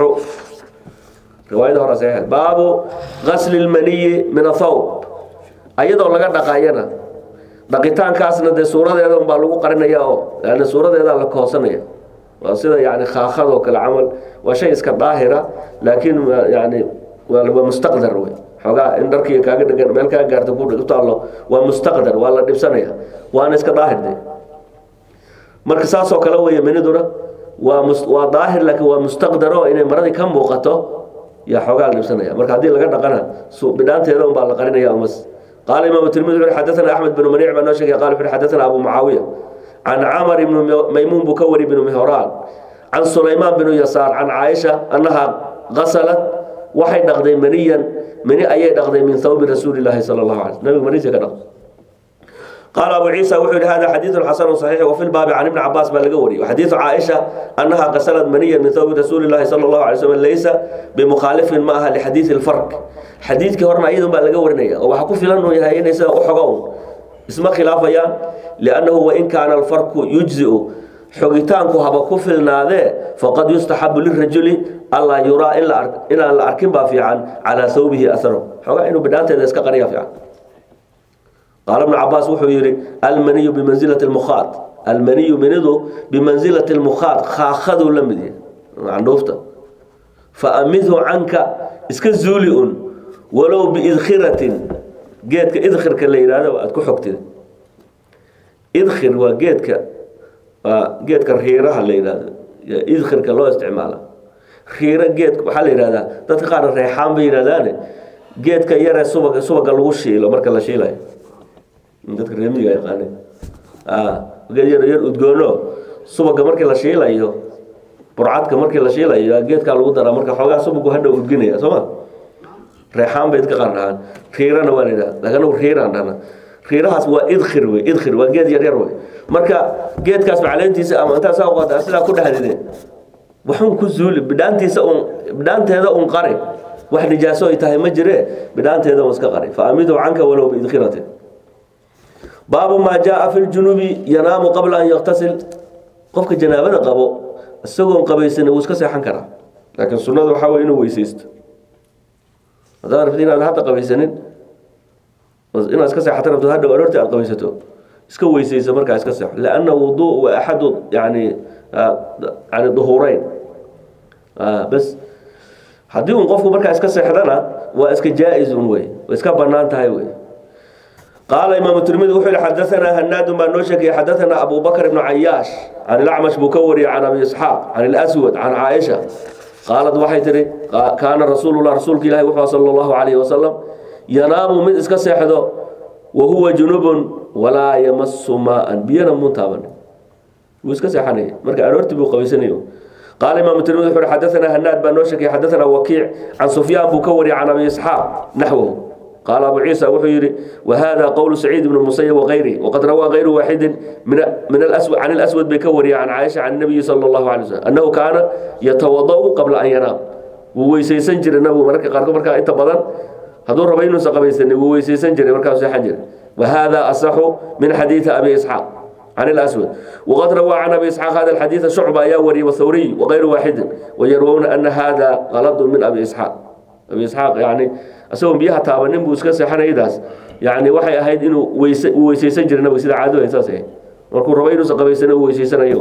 Speaker 1: رواية هنا صحيحة باب غسل المني من الثوب أيضا لقد دقاينا دقيتان كاسنا دي سورة هذا مبالغو قرنا ياهو لأن سورة هذا لكوسنا يا وصيدا يعني خاخذ كالعمل وشيء اسك ظاهرة لكن يعني ومستقدر وي xoogaa in dharkii kaaga dhegan meel kaa gaarta ku taallo waa mustaqdar waa la dhibsanaya waana iska daahirde marka saasoo kale weeye miniduna waa waa daahir laakiin waa mustaqdaro inay maradii ka muuqato yaa xoogaa la dhibsanaya marka haddii laga dhaqana bidhaanteeda unbaa la qarinaya umas qaala imaamu tirmidi wuxu xadathana axmed binu maniic baa noo sheegay qala wuxu xadathana abu mucaawiya can camar ibnu maymuun buu ka wari binu mihraan can sulaymaan binu yasaar can caaisha annaha qasalat waxay dhaqday maniyan mani ayay dhaqday min thawbi rasuuli llaahi sala allahu alay nabiga maniisa ka dhaqday qaala abu ciisa wuxuu yihi hada xadiidun xasanu saxiix wafi lbaabi can ibni cabaas baa laga wariyey xadiidu caaisha annaha qasalad maniyan min thawbi rasuuli llahi sala allahu alay slam laysa bimukhaalifin ma aha lixadiidi lfarq xadiidkii horena iyadun baa laga warinaya oo waxa ku filan uu yahay inay sida u xogo un isma khilaafayaan liannahu wain kaana alfarku yujziu xogitaanku haba ku filnaadee faqad yustaxabu lirajuli allaa yuraa inaan la arkin baa fiican calaa thawbihi aharo xoogaa inuu bidhaanteeda iska qariya fiican qaala ibnu cabaas wuxuu yidhi almaniyu bimansilati lmukhaad almaniyu minidu bimansilati lmukhaad khaakhaduu la mid yahay candhuufta fa amidhu canka iska zuuli un walow biidkhiratin geedka idkhirka la yidhahdo aad ku xogtid idkhir waa geedka waa geedka riiraha la yidhahdo idkhirka loo isticmaala riiro geed waxaa la yidhahdaa dadka qaarna reexaan bay yidhahdaane geedka yaree subaga subaga lagu shiilo marka la shiilayo dadka reemiga yaqaane geed yar yar udgoono subaga markii la shiilayo burcadka markii la shiilayo geedkaa lagu daraa marka xoogaa subagu hadha udginaya soo ma reexaan bay dadka qaar dhahaan riirana waa la yidhahda laakiin anagu riiraan dhahna riirahaas waa idkhir wey idkhir waa geed yar yar wey marka geedkaas macaleentiisa ama intaa saa uqaata sidaa ku dhahdide waxun ku zuuli bidhaantiisa un bidhaanteeda un qari wax nijaaso ay tahay ma jire bidhaanteeda un iska qari fa amidu canka walow biidkhiratin baabu maa jaa fi ljunubi yanaamu qabla an yaktasil qofka janaabada qabo isagoon qabaysan wuu iska seexan karaa laakiin sunnada waxaa wey inuu weysaysto haddaad rabtid inaad hadda qabaysanin inaad iska seexata rabto hadhow aroortii aad qabaysato iska weysayso markaa iska seexo lianna wuduu waa axadu yani yani duhuureyn bas haddii un qofku markaa iska seexdana waa iska jaa-is un wey way iska banaan tahay wey qaala imaamu tirmidi wuxuu yihi xadaanaa hanaadun baa noo sheegaya xadaanaa abu bakr ibnu cayaash can ilacmash buu ka wariyay can abi isxaaq can ilaswad can caaisha qaalad waxay tihi kaana rasuulullah rasuulka ilahi wuxuu sala allahu calayhi wasalam yanaamu mid iska seexdo wa huwa junubun walaa yamasu maa-an biyana muun taaban wuu iska seexanaya marka aroortii buu qabaysanayo qaala imaamu tirmidi wuxuu yihi xadaanaa hanaad baa noo sheegaya xadaanaa wakiic can sufyaan buu ka wariyay can abi isxaaq naxwahu قال أبو عيسى وحيري وهذا قول سعيد بن المسيب وغيره وقد روى غير واحد من من الأسود عن الأسود بكوري عن عائشة عن النبي صلى الله عليه وسلم أنه كان يتوضأ قبل أن ينام وويسيسن جري النبي مركا قارك مركا انت بدن هذول ربينو سقبيسن وويسيسن جري مركا سيحن جري وهذا أصح من حديث أبي إسحاق عن الأسود وقد روى عن أبي إسحاق هذا الحديث شعبة ياوري والثوري وغير واحد ويروون أن هذا غلط من أبي إسحاق أبي إسحاق يعني asagoo biyaha taabanin buu iska seexanaydaas yani waxay ahayd inuu weyse uu weyseysan jiray nabiga sida caado saas ahayd markuu rabo inuusan qabaysana uu weyseysanayo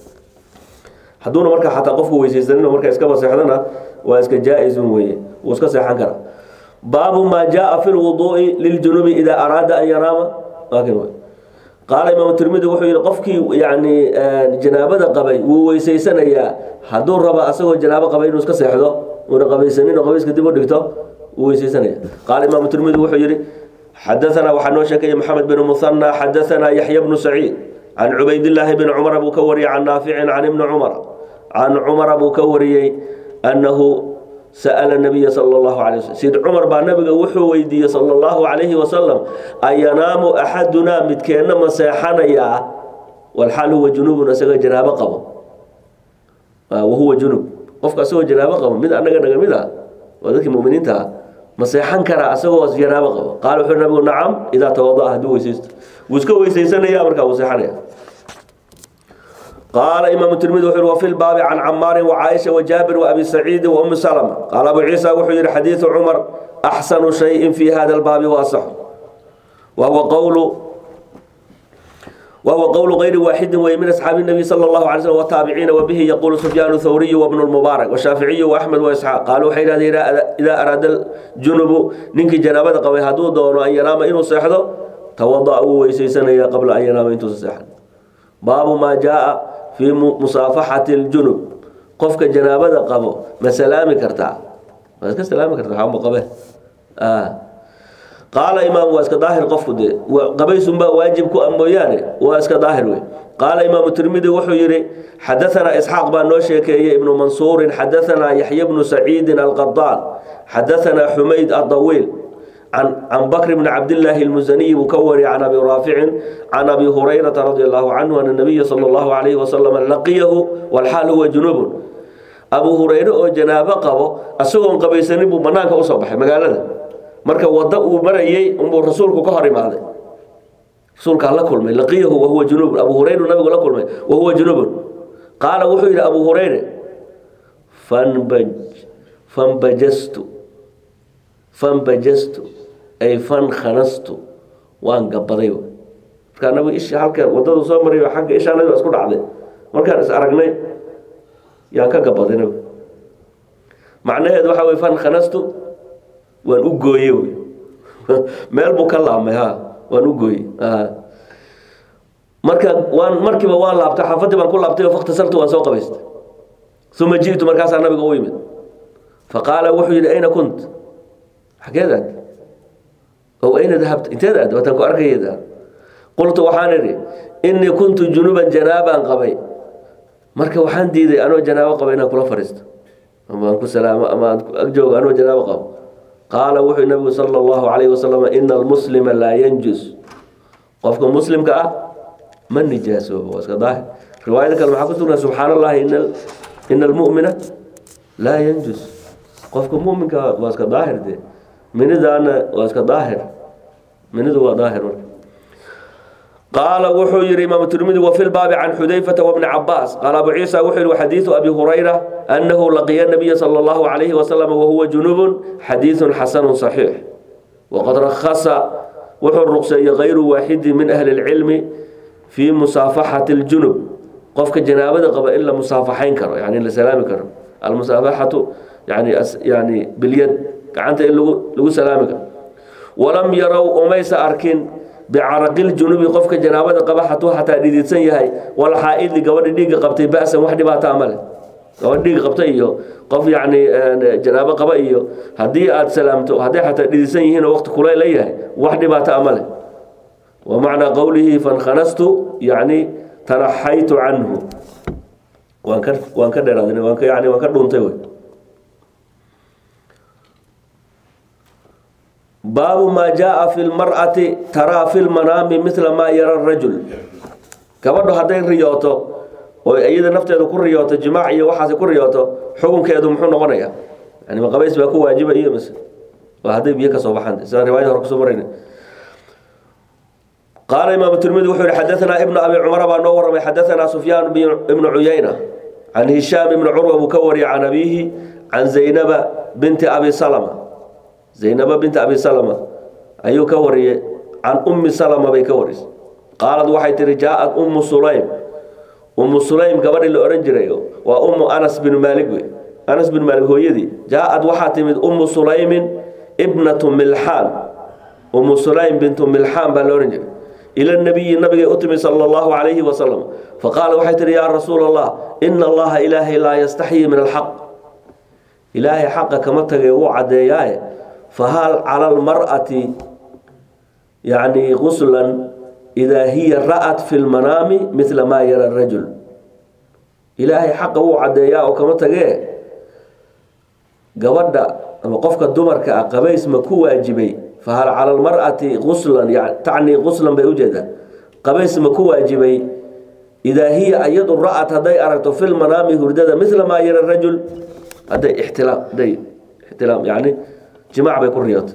Speaker 1: hadduuna marka xataa qofku weyseysanino marka iskaba seexdana waa iska jaa-isun weye wuu iska seexan karaa baabu maa jaa fi lwuduui liljunubi idaa araada an yanaama laakin qaala imaamu tirmidi wuxuu yihi qofkii yani janaabada qabay wuu weyseysanayaa hadduu raba asagoo janaabo qabay inuu iska seexdo uuna qabaysanin oo qabayska dib u dhigto ويسيسنيا قال إمام الترمذي وحجري حدثنا وحنو شكي محمد بن مثنى حدثنا يحيى بن سعيد عن عبيد الله بن عمر أبو كوري عن نافع عن ابن عمر عن عمر أبو كوري أنه سأل النبي صلى الله عليه وسلم سيد عمر بن نبي وحو ويدي صلى الله عليه وسلم أينام أحدنا متكين مسيحنا يا والحال هو جنوب نسغ جنابه قبو وهو جنوب قفك سوى جنابه قبو من أنك نغمدا وذلك المؤمنين تها ma seexan karaa asagoo janaabo qabo qaala wuxuu nabigu nacam idaa tawada'a hadduu weysaysto wuu iska weysaysanaya markaa wuu seexanaya قال إمام الترمذي وحر وفي الباب عن عمار وعائشة وجابر وأبي سعيد وأم سلمة قال أبو عيسى وحجر حديث عمر أحسن شيء في هذا الباب وأصح وهو قول وهو قول غير واحد ومن أصحاب النبي صلى الله عليه وسلم والتابعين وبه يقول سفيان الثوري وابن المبارك والشافعي وأحمد وإسحاق قالوا حين إذا أراد الجنب ننك جنابة قوي هدو دون أن ينام إنه صحده توضأوا ويسيسن قبل أن ينام إنه صحده باب ما جاء في مصافحة الجنب قفك جنابة قبو ما سلامي كرتا ما سلامي كرتا حام قبه آه قال إمام واسك ظاهر قفك دي وقبيس با واجب كو أموياني واسك ظاهر وي قال إمام الترمذي وحو يري حدثنا إسحاق بن نوشيكي ابن منصور حدثنا يحيى بن سعيد القضال حدثنا حميد الطويل عن عن بكر بن عبد الله المزني مكوري عن ابي رافع عن ابي هريره رضي الله عنه ان النبي صلى الله عليه وسلم لقيه والحال هو جنوب ابو هريره oo janaabo qabo asagoon qabaysanin buu banaanka u soo baxay magaalada marka wada uu marayay umbu rasuulku ka hor imaaday rasuulka la kulmay laqiyahu wa huwa junub abu hurayra nabigu la kulmay wa huwa junub qaala wuxuu yiri abu hurayra fanbaj fanbajastu fanbajastu ay fan khanastu waan gabaday markaa nabigu ishi halkan wadadu soo maray xagga ishaanadi waa isku dhacday markaan is aragnay yaan ka gabaday nabigu macnaheedu waxaa wey fan khanastu waan u gooye wy meel buu ka laabmay ha waan u gooye marka waan markiiba waan laabtay xaafadii baan ku laabtay oo faktasaltu waan soo qabaystay uma ji'tu markaasaa nabiga u yimid faqaala wuxuu yidhi ayna kunt xageed aad oo ayna dahabta inteed aad waataan ku arkayda qultu waxaan idhi innii kuntu junuban janaabaan qabay marka waxaan diiday anoo janaabo qaba inaan kula fadhiisto ama aan ku salaamo ama aan ag joogo anoo janaabo qabo qaala wuxuu nabigu sala allahu calayhi wasalam ina almuslima laa yanjus qofka muslimka ah ma nijaasoobo waa iska daahir riwaayada kale maxaa ku sugnaa subxaana allahi ina ina almu'mina laa yanjus qofka mu'minka waa iska daahir dee minidaana waa iska daahir minidu waa daahir marka قال وحو يري إمام الترمذي وفي الباب عن حذيفة وابن عباس قال أبو عيسى وحو حديث أبي هريرة أنه لقي النبي صلى الله عليه وسلم وهو جنوب حديث حسن صحيح وقد رخص وحو الرقصة غير واحد من أهل العلم في مصافحة الجنوب قفك جنابة قبل إلا مصافحين كرة يعني إلا سلام كرة almusaafaxatu yani yani bilyad gacanta in lagu lagu salaami karo walam yarow umaysa arkin bicaraqiljunubi qofka janaabada qaba hatuu xataa dhididsan yahay walxaa-idi gabadha dhiigga qabtay ba-san wax dhibaataa ma leh gabadha dhiigga qabta iyo qof yacni janaabo qaba iyo haddii aada salaamto hadday xataa dhididsan yihiin oo waqti kulayl la yahay wax dhibaataa ma leh wa macnaa qowlihi fankanastu yacni tanaxaytu canhu waan ka waan ka dheeraaday waan ka yani waan ka dhuuntay wey baabu maa jaa fi lmar'ati taraa fi lmanaami mila maa yara rajul gabadhu hadday riyooto oo iyada nafteeda ku riyooto jimaac iyo waxaas ku riyooto xukunkeedu muxuu noqonayaa yani ma qabays baa ku waajibayo mise waa hadday biyo ka soo baxaan sida riwaayada hore kusoo marayna qaala imaam tirmidi wuxuu yihi xadaanaa ibnu abi cumara baa noo warramay xadaanaa sufyaan ibnu cuyayna can hishaam ibni curwa buu ka wariyay can abiihi can zaynaba binti abi salama zaynaba binti abi salama ayuu ka wariyey can ummi salama bay ka warisay qaalad waxay tihi jaa-ad ummu sulaym ummu sulaym gabadhii la ohan jiray waa ummu anas binu maalig wey anas binu maalig hooyadii jaa-ad waxaa timid ummu sulaymin ibnatu milxaan ummu sulaym bintu milxaan baa la ohan jiray ila nabiyi nabigay u timi sala allahu calayhi wasalam faqaala waxay tihi yaa rasuula allah ina allaha ilaahay laa yastaxyii min alxaq ilaahay xaqa kama tagay wuu caddeeyaaye fahal cala almar'ati yacni guslan idaa hiya ra'at fi lmanaami midla maa yara rajul ilaahay xaqa wuu caddeeyaa oo kama tagee gabadha ama qofka dumarka ah qabays ma ku waajibay fahal cala almar'ati guslan tacnii guslan bay ujeedaa qabays ma ku waajibay idaa hiya iyadu ra'at hadday aragto fi lmanaami hurdada midla maa yara rajul hadday ixtilaam hadday ixtilaam yani jimaac bay ku riyootay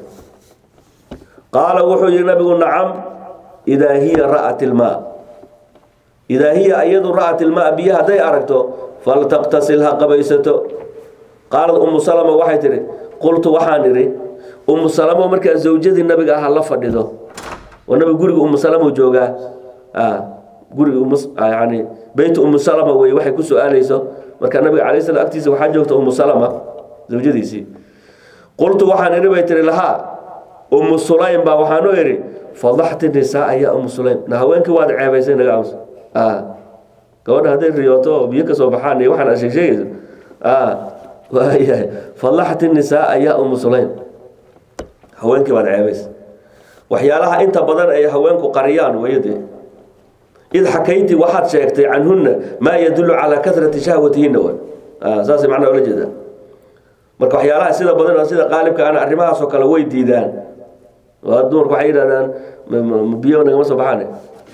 Speaker 1: qaala wuxuu yihi nabigu nacam idaa hiya ra'at ilmaa idaa hiya iyadu ra'at ilmaa biyo hadday aragto faltaqtasil ha qabaysato qaalad umu salama waxay tihi qultu waxaan idhi umu salamo markaa zawjadii nabiga ah la fadhido oo nabiga guriga umu salama joogaa guriga yani beyt umu salama wey waxay ku su-aalayso marka nabiga calay slam agtiisa waxaa joogta umu salama zawjadiisii qultu waxaan idhi bay tihi lahaa umu sulaym baa waxaan u idhi fadaxti nisaaa ya umu sulaym na haweenkii waad ceebaysay naga ams gabadha hadday riyooto oo biyo ka soo baxaan iyo waxaan asheeg sheegayso waayahay fadaxti nisaaa ya umu sulaym haweenkii baad ceebaysay waxyaalaha inta badan ay haweenku qariyaan weyade id xakayti waxaad sheegtay canhunna maa yadullu calaa kasrati shahwatihinna w saasay macnaa ola jeedaa marka waxyaalaha sida badan sida qaalibka ana arrimahaasoo kale way diidaan dumarku waxay yidhahdaan biyo nagama soo baxaan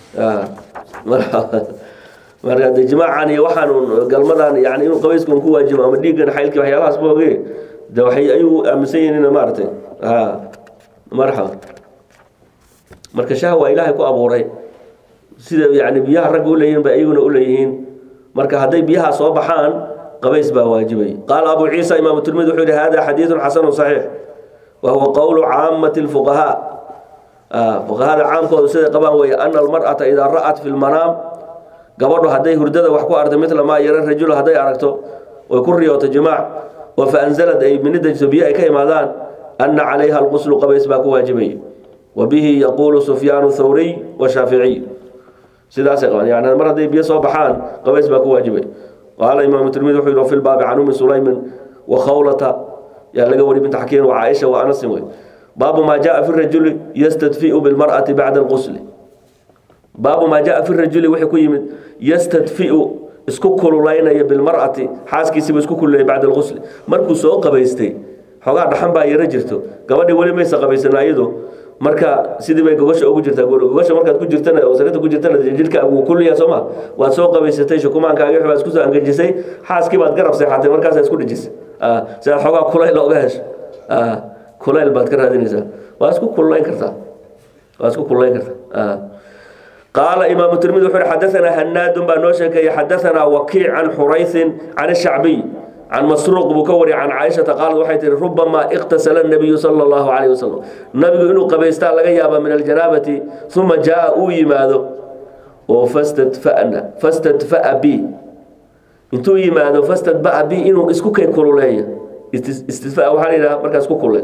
Speaker 1: marka de jimaacan iyo waxaan galmadan yani inuu qabaysku ku waajibo ama dhiiggan xaylkii waxyaalahaas booge de waxay ayuu aaminsan yihiin in maaragtay marxaba marka shahwa ilaahay ku abuuray sida yani biyaha ragga uleeyihin ba iyaguna uleeyihiin marka hadday biyaha soo baxaan qabays baa waajibay qaala abu ciisa imaam tirmidi wuxuu yihi hada xadiidu xasanu صaxiix wa huwa qowlu caamati اlfuqahaa fuqahada caamkoodu siday qabaan weeye ana almar'ata idaa ra'at fi lmanaam gabadhu hadday hurdada wax ku artay midla maa yara rajul hadday aragto oy ku riyooto jimaac oo faanzalad ay minidajso biyo ay ka imaadaan ana calayha alquslu qabays baa ku waajibay wa bihi yaquulu sufyaanu thawriy washaaficiy sidaasay qabaan yani mar hadday biyo soo baxaan qabays baa ku waajibay qaala imaamu tirmidi wuxuu yihi fi lbaabi can ummi sulaymin wa khawlata yaa laga wari binta xakiin wa caaisha wa anasin wey baabu maa jaa fi rajuli yastadfiu bilmar'ati bacda alqusli baabu maa jaa fi rajuli wuxuu ku yimid yastadfiu isku kululaynaya bilmar'ati xaaskiisiiba isku kululayay bacda alqusli markuu soo qabaystay xoogaa dhaxan baa yaro jirto gabadhii weli maysa qabaysana iyadu marka sidii bay gogosha ugu jirtaa gogosha markaad ku jirtana oo sarirta ku jirtana jidhkaagu wuu kulliyaa soo ma waad soo qabaysatay shukumaankaagi baad isku soo angajisay xaaskii baad garab seexatay markaasaa isku dhijisay si aad xoogaa kulayl oga hesho kulayl baad ka raadinaysaa waa isku kululayn kartaa waa isku kululayn kartaa qaala imaamu tirmidi wuxuu yihi xadaanaa hanaadun baa noo sheekeeyey xadaanaa wakiic can xuraysin can shacbiy can masruuq buu ka wariyay can caaishata qaalad waxay tihi rubamaa iqtasala nabiyu sala allahu calayh wasalam nabigu inuu qabaystaa laga yaaba min aljanaabati uma jaa uu yimaado oo fastadfa'na fastadfa'a bi intuu yimaado fastadba'a bi inuu isku kay kululeeyo istisfa waxaa la yidhaha markaa isku kulule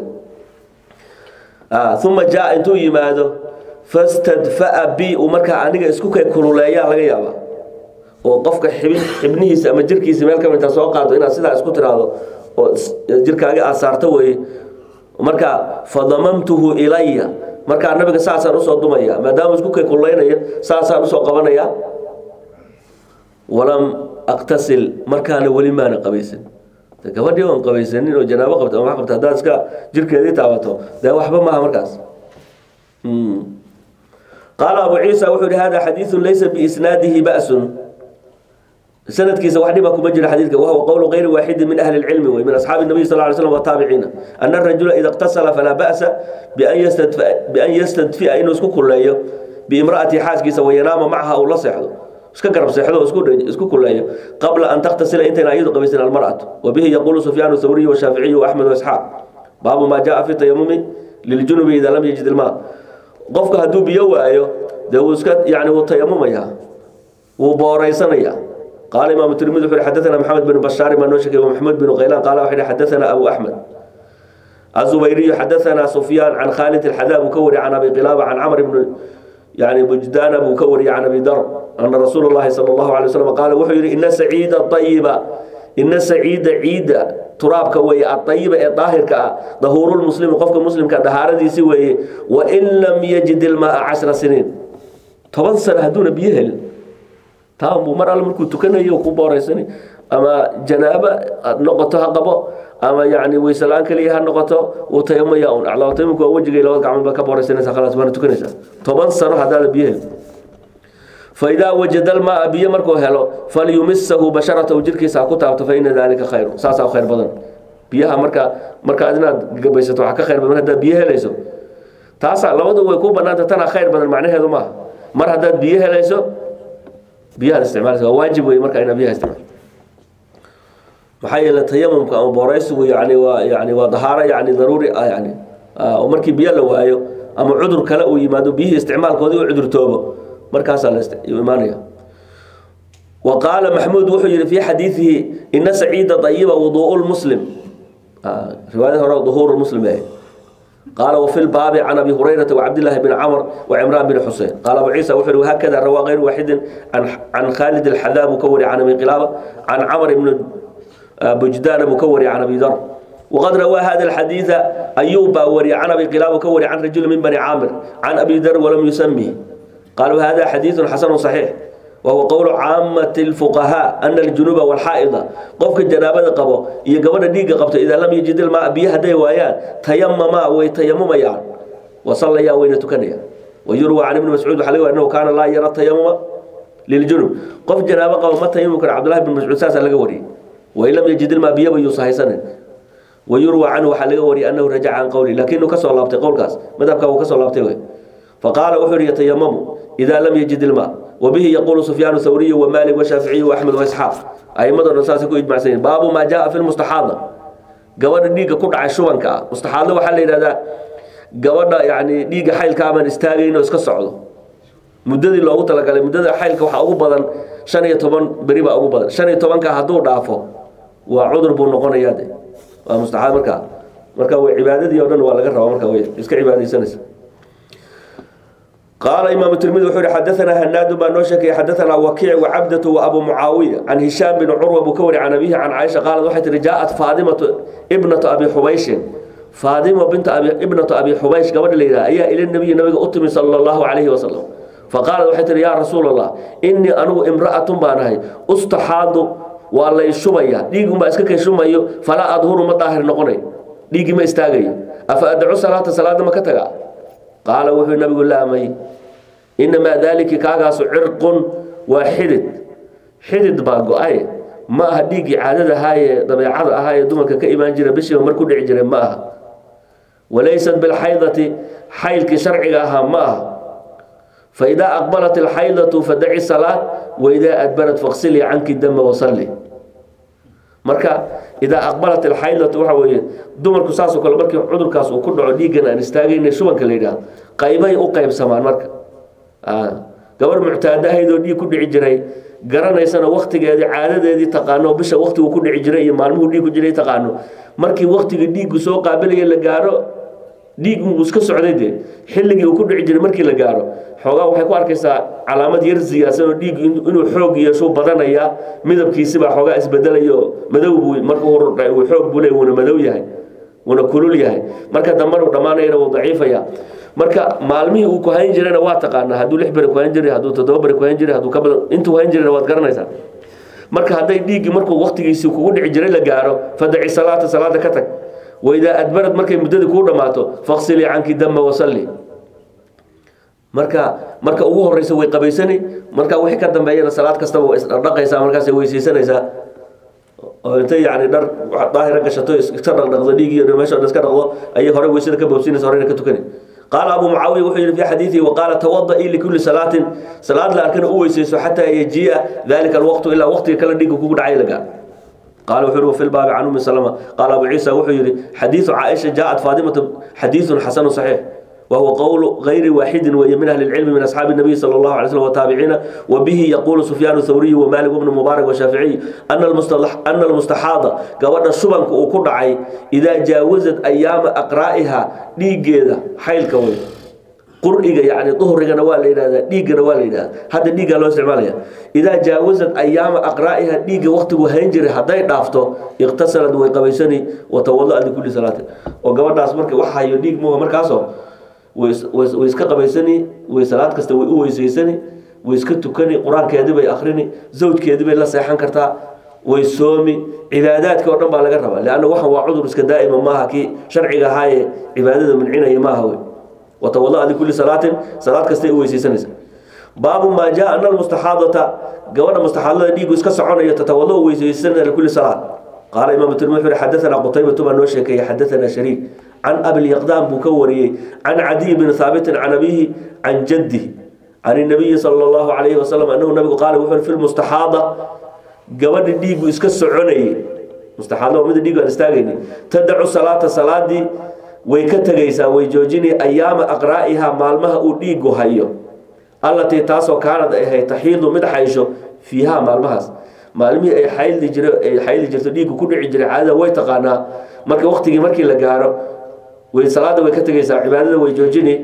Speaker 1: uma jaa intuu yimaado fastadfa'a bi uu markaa aniga isku kay kululeeyaa laga yaabaa oo qofka xibin xibnihiisa ama jirkiisa meel ka midta soo qaado inaad sidaa isku tiraahdo oo jirkaaga aad saarto weeye marka fadamamtuhu ilaya markaa nabiga saasaan usoo dumaya maadaama isku kay kululeynaya saasaan usoo qabanaya walam aqtasil markaana weli maana qabaysan gabadhii oon qabaysanin oo janaabo qabta ama wax qabta haddaad iska jirkeedii taabato dee waxba maaha markaas qaala abu ciisa wuxuu yihi hada xadiidu laysa biisnaadihi ba'sun sanadkiisa wax dhiba kuma jira xadiidka wahuwa qowlu gayri waaxidin min ahli lcilmi wey min asxaabi nabiy sal ly slam wataabiciina ana arajula ida iqtasala falaa ba'sa bian yastadfi'a inuu isku kulleeyo biimra'ati xaaskiisa wayanaama macaha uu la seexdo iska garab seexdo oo isku kuleeyo qabla an taktasila intayna ayadu qabaysan almar'atu wabihi yaquulu sufyaan thawriy washaaficiyu waaxmed waisxaaq baabu maa jaa fi tayamumi liljunubi ida lam yajid ilmaa qofka hadduu biyo waayo dee wuu iska yani wuu tayamumaya wuu booraysanaya qaala imaamu tirmidi wuxu xadaana maxamed bin bashaari baa noo sheegay maxamed bin qaylaan qaala waxa yihi xadaana abu axmed azubayriyu xadaana sufyaan can khaalid alxadaa buu ka wari can abi qilaaba can camr ibn يعني بجدان أبو كوري عن أبي ذر أن رسول الله صلى الله عليه وسلم قال وحير إن سعيد الطيبة إن سعيد عيد تراب كوي الطيبة الطاهر كا ظهور المسلم قفك مسلم كدهارة دي سوي وإن لم يجد الماء عشر سنين طبعا سنة هدون بيهل تام مر على مركو تكنا يوكو بوريسني أما جنابة نقطها قبا أما يعني ويسلان كليها نقطة وتيم ياون على تيمك وجهي لو قام بك بوريسني خلاص وانا تكنيسا طبعا سنة هذا بيهل فإذا وجد الماء بيه مركو هلو فليمسه بشرته جركي ساكو تابت فإن ذلك خير ساسا خير بدن بيها مركا مركا أدنا قبيسة وحكا خير بدن هذا بيه ليسو تاسا لو دو ويكون بنات تنا خير بدن معناه هذا ما مر هذا بيه ليسو بيها الاستعمال واجب وي مركا إن بيها استعمال maxaa yeelay tayamumka ama booraysigu yani waa yani waa dahaaro yani daruuri ah yani oo markii biyo la waayo ama cudur kale uu yimaado biyihii isticmaalkoodii u cudurtoobo markaasaa la imaanaya wa qaala maxmuud wuxuu yihi fi xadiidihi ina saciida ayiba wuduء lmuslim riwaayad hore duhuur muslim eh قال وفي الباب عن ابي هريره وعبد الله بن عمر وعمران بن حسين قال ابو عيسى وحر وهكذا روى غير واحد عن عن خالد الحذاب مكوري عن ابي قلابه عن عمر بن بجدان مكوري عن ابي ذر وقد روى هذا الحديث ايوب وري عن ابي قلابه كوري عن رجل من بني عامر عن ابي ذر ولم يسميه قالوا هذا حديث حسن صحيح وهو قول عامة الفقهاء أن الجنوب والحائضة قفك الجنابة قبو يقبل ديق قبته إذا لم يجد الماء بيها دي ويان تيمما ويتيمم يان وصلى يا وين تكنيا ويروى عن ابن مسعود حليوه أنه كان لا يرى التيمم للجنوب قف جنابة قبو ما تيمم كان عبد الله بن مسعود ساسا لقوري وإن لم يجد الماء بيها بيصحي سنة ويروى عنه حليوه أنه رجع عن قولي لكنه كسر الله بتي قول كاس ماذا كان كسر الله بتي فقال وحر يتيمم إذا لم يجد الماء وبه يقول سفيان الثوري ومالك والشافعي وأحمد وإسحاق أي مدى الرساس يكون يجمع سنين باب ما جاء في المستحاضة قوانا ديقة كل عشوان كا مستحاضة وحل إلى ذا قوانا يعني ديقة حيل كامان استاغين واسكا سعودو مددي لو قلت لك مددي حيل كوحا أقو بدن شان يتوبان بريبا أقو بدن شان يتوبان كا هدو دافو وعذر بو نقون يادي ومستحاضة مركا مركا وعبادة دي ودن ولا قرر مركا ويسكا عبادة سنس قال إمام الترمذي وحوري حدثنا هناد بن نوشك حدثنا وكيع وعبدة وأبو معاوية عن هشام بن عروة بكوري عن أبيه عن عائشة قالت وحيت جاءت فاطمة ابنة أبي حبيش فاطمة بنت أبي ابنة أبي حبيش قبل الليلة أي إلى النبي النبي أتمي صلى الله عليه وسلم فقالت وحيت يا رسول الله إني أنا امرأة بانهي استحاض والله يشميا ديغ ما اسكك يشميو فلا أظهر مطاهر نقني ديغ ما استاغي أفأدعو صلاة صلاة ما كتغا قال وحي النبي قال لها إنما ذلك كاغاس عرق وحدد حدد باقو أي ما هديك عادة هاي طبيعة هاي دمك كإيمان جرى بشي ومركو دعي جرى ماها وليست بالحيضة حيلك شرعها ماها فإذا أقبلت الحيضة فدعي الصلاة وإذا أدبرت فاغسلي عنك الدم وصلي marka idaa aqbalat alxaydatu waxa weeye dumarku saasoo kale markii cudurkaas uu ku dhaco dhiiggan aan istaagayna shubanka la yidhaahdo qaybay u qaybsamaan marka gabar muctaado ahayd oo dhiig ku dhici jiray garanaysana waktigeedii caadadeedii taqaano bisha waktigu ku dhici jiray iyo maalmuhu dhiig ku jiray taqaano markii waktigii dhiiggu soo qaabilaya la gaaro dhiig uu iska socday dee xilligii uu ku dhici jiray markii la gaaro xoogaa waxay ku arkaysaa calaamad yar siyaasan oo dhiig inuu xoog yeesho badanaya midabkiisibaa xoogaa isbedelayo madow buu markuu hordhay uu xoog buu leey wuuna madow yahay wuuna kulul yahay marka dambana uu dhammaanayana wuu daciifaya marka maalmihii uu ku hayn jirayna waa taqaanaa hadduu lix beri ku hayn jiray hadduu toddoba beri ku hayn jiray hadduu ka badan intuu hayn jirayna waad garanaysaa marka hadday dhiiggii markuu waktigiisii kugu dhici jiray la gaaro fadaci salaata salaada ka tag waidaa adbarad markay muddadii kuu dhammaato faqsilii canki dama wasalli marka marka ugu horeysa way qabaysani marka wixii ka dambeeyana salaad kastaba way isdhaqaysaa markaas weysaysanaysaa oo intay yani dhar daahira gashato iska dhaqdhaqdo dhiig iyo meesha dhan iska dhaqdo ayay hore weysada ka boobsinaysa horena ka tukani qaala abu mucaawiya wuxuu yidhi fi xadiidihi waqaala tawada'i likulli salaatin salaad la arkana u weysayso xataa yajii'a dalika alwaqtu ilaa waqtiga kale dhiigga kugu dhacay la gaaro قال وحر في الباب عن ام سلمة قال ابو عيسى وحيري حديث عائشه جاءت فاطمه حديث حسن صحيح وهو قول غير واحد وهي من اهل العلم من اصحاب النبي صلى الله عليه وسلم وتابعين وبه يقول سفيان الثوري ومالك بن مبارك والشافعي ان المصطلح ان المستحاضه قبل شبنك وكدعي اذا جاوزت ايام اقرائها ديغيدا حيل كوي qur'iga yani duhrigana waa la yidhahdaa dhiiggana waa la yidhahdaa hadda dhiiggaa loo isticmaalaya idaa jaawasad ayaama aqraa'iha dhiigga waktigu hayn jiray hadday dhaafto iqtasalad way qabaysani watawada likulli salaatin oo gabadhaas marka wax hayo dhiig muga markaasoo way iska qabaysani way salaad kasta way u weysaysani way iska tukani qur-aankeedii bay akrini zawjkeedii bay la seexan kartaa way soomi cibaadaadka oo dhan baa laga rabaa leanna waxan waa cudur iska daa'ima maaha kii sharciga ahaaye cibaadada mancinaya maaha wey وتوضأ لكل صلاة صلاة كستي ويسيسنس باب ما جاء أن المستحاضة قوانا مستحاضة ديقو اسكا سعونا يتتوضأ ويسيسن لكل صلاة قال إمام الترمذي حدثنا قتيبة بن نوشكي حدثنا شريك عن أبي اليقدام بكوري عن عدي بن ثابت عن أبيه عن جده عن النبي صلى الله عليه وسلم أنه النبي قال وفر في المستحاضة قوانا ديقو اسكا سعونا مستحاضة ومدى ديقو أنستاقيني تدعو صلاة صلاة دي way ka tegaysaa way joojini ayaama aqraa'iha maalmaha uu dhiigu hayo allatii taasoo kaanad ahay taxiidu mid xaysho fiiha maalmahaas maalmihii ay xayli jir ay xayli jirto dhiiggu ku dhici jiray caadada way taqaanaa marka waqtigii markii la gaaro way salaada way ka tegaysaa cibaadada way joojini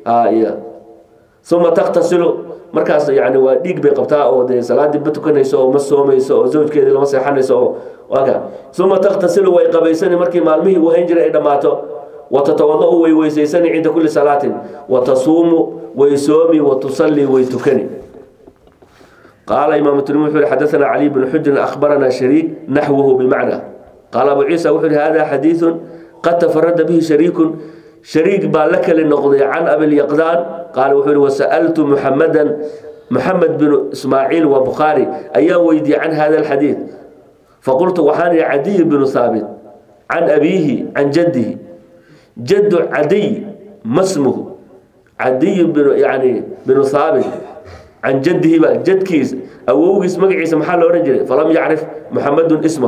Speaker 1: uma taktasilu markaas yani waa dhiig bay qabtaa oo dee salaadii ma tukanayso oo ma soomayso oo zawjkeedii lama seexanayso oo waaka uma taktasilu way qabaysani markii maalmihii uu hayn jiray ay dhammaato وتتوضأ ويويسيسني عند كل صلاة وتصوم ويسومي وتصلي ويتكني قال إمام الترمذي حدثنا علي بن حجر أخبرنا شريك نحوه بمعنى قال أبو عيسى وحر هذا حديث قد تفرد به شريك شريك بالك للنقضي عن أبي اليقظان قال وحر وسألت محمدا محمد بن إسماعيل وبخاري أيام ويدي عن هذا الحديث فقلت وحاني عدي بن ثابت عن أبيه عن جده جد عدي ما اسمه عدي بن يعني بن ثابت عن جده بقى جد كيس أو اسمه عيسى محل ورجل فلم يعرف محمد اسمه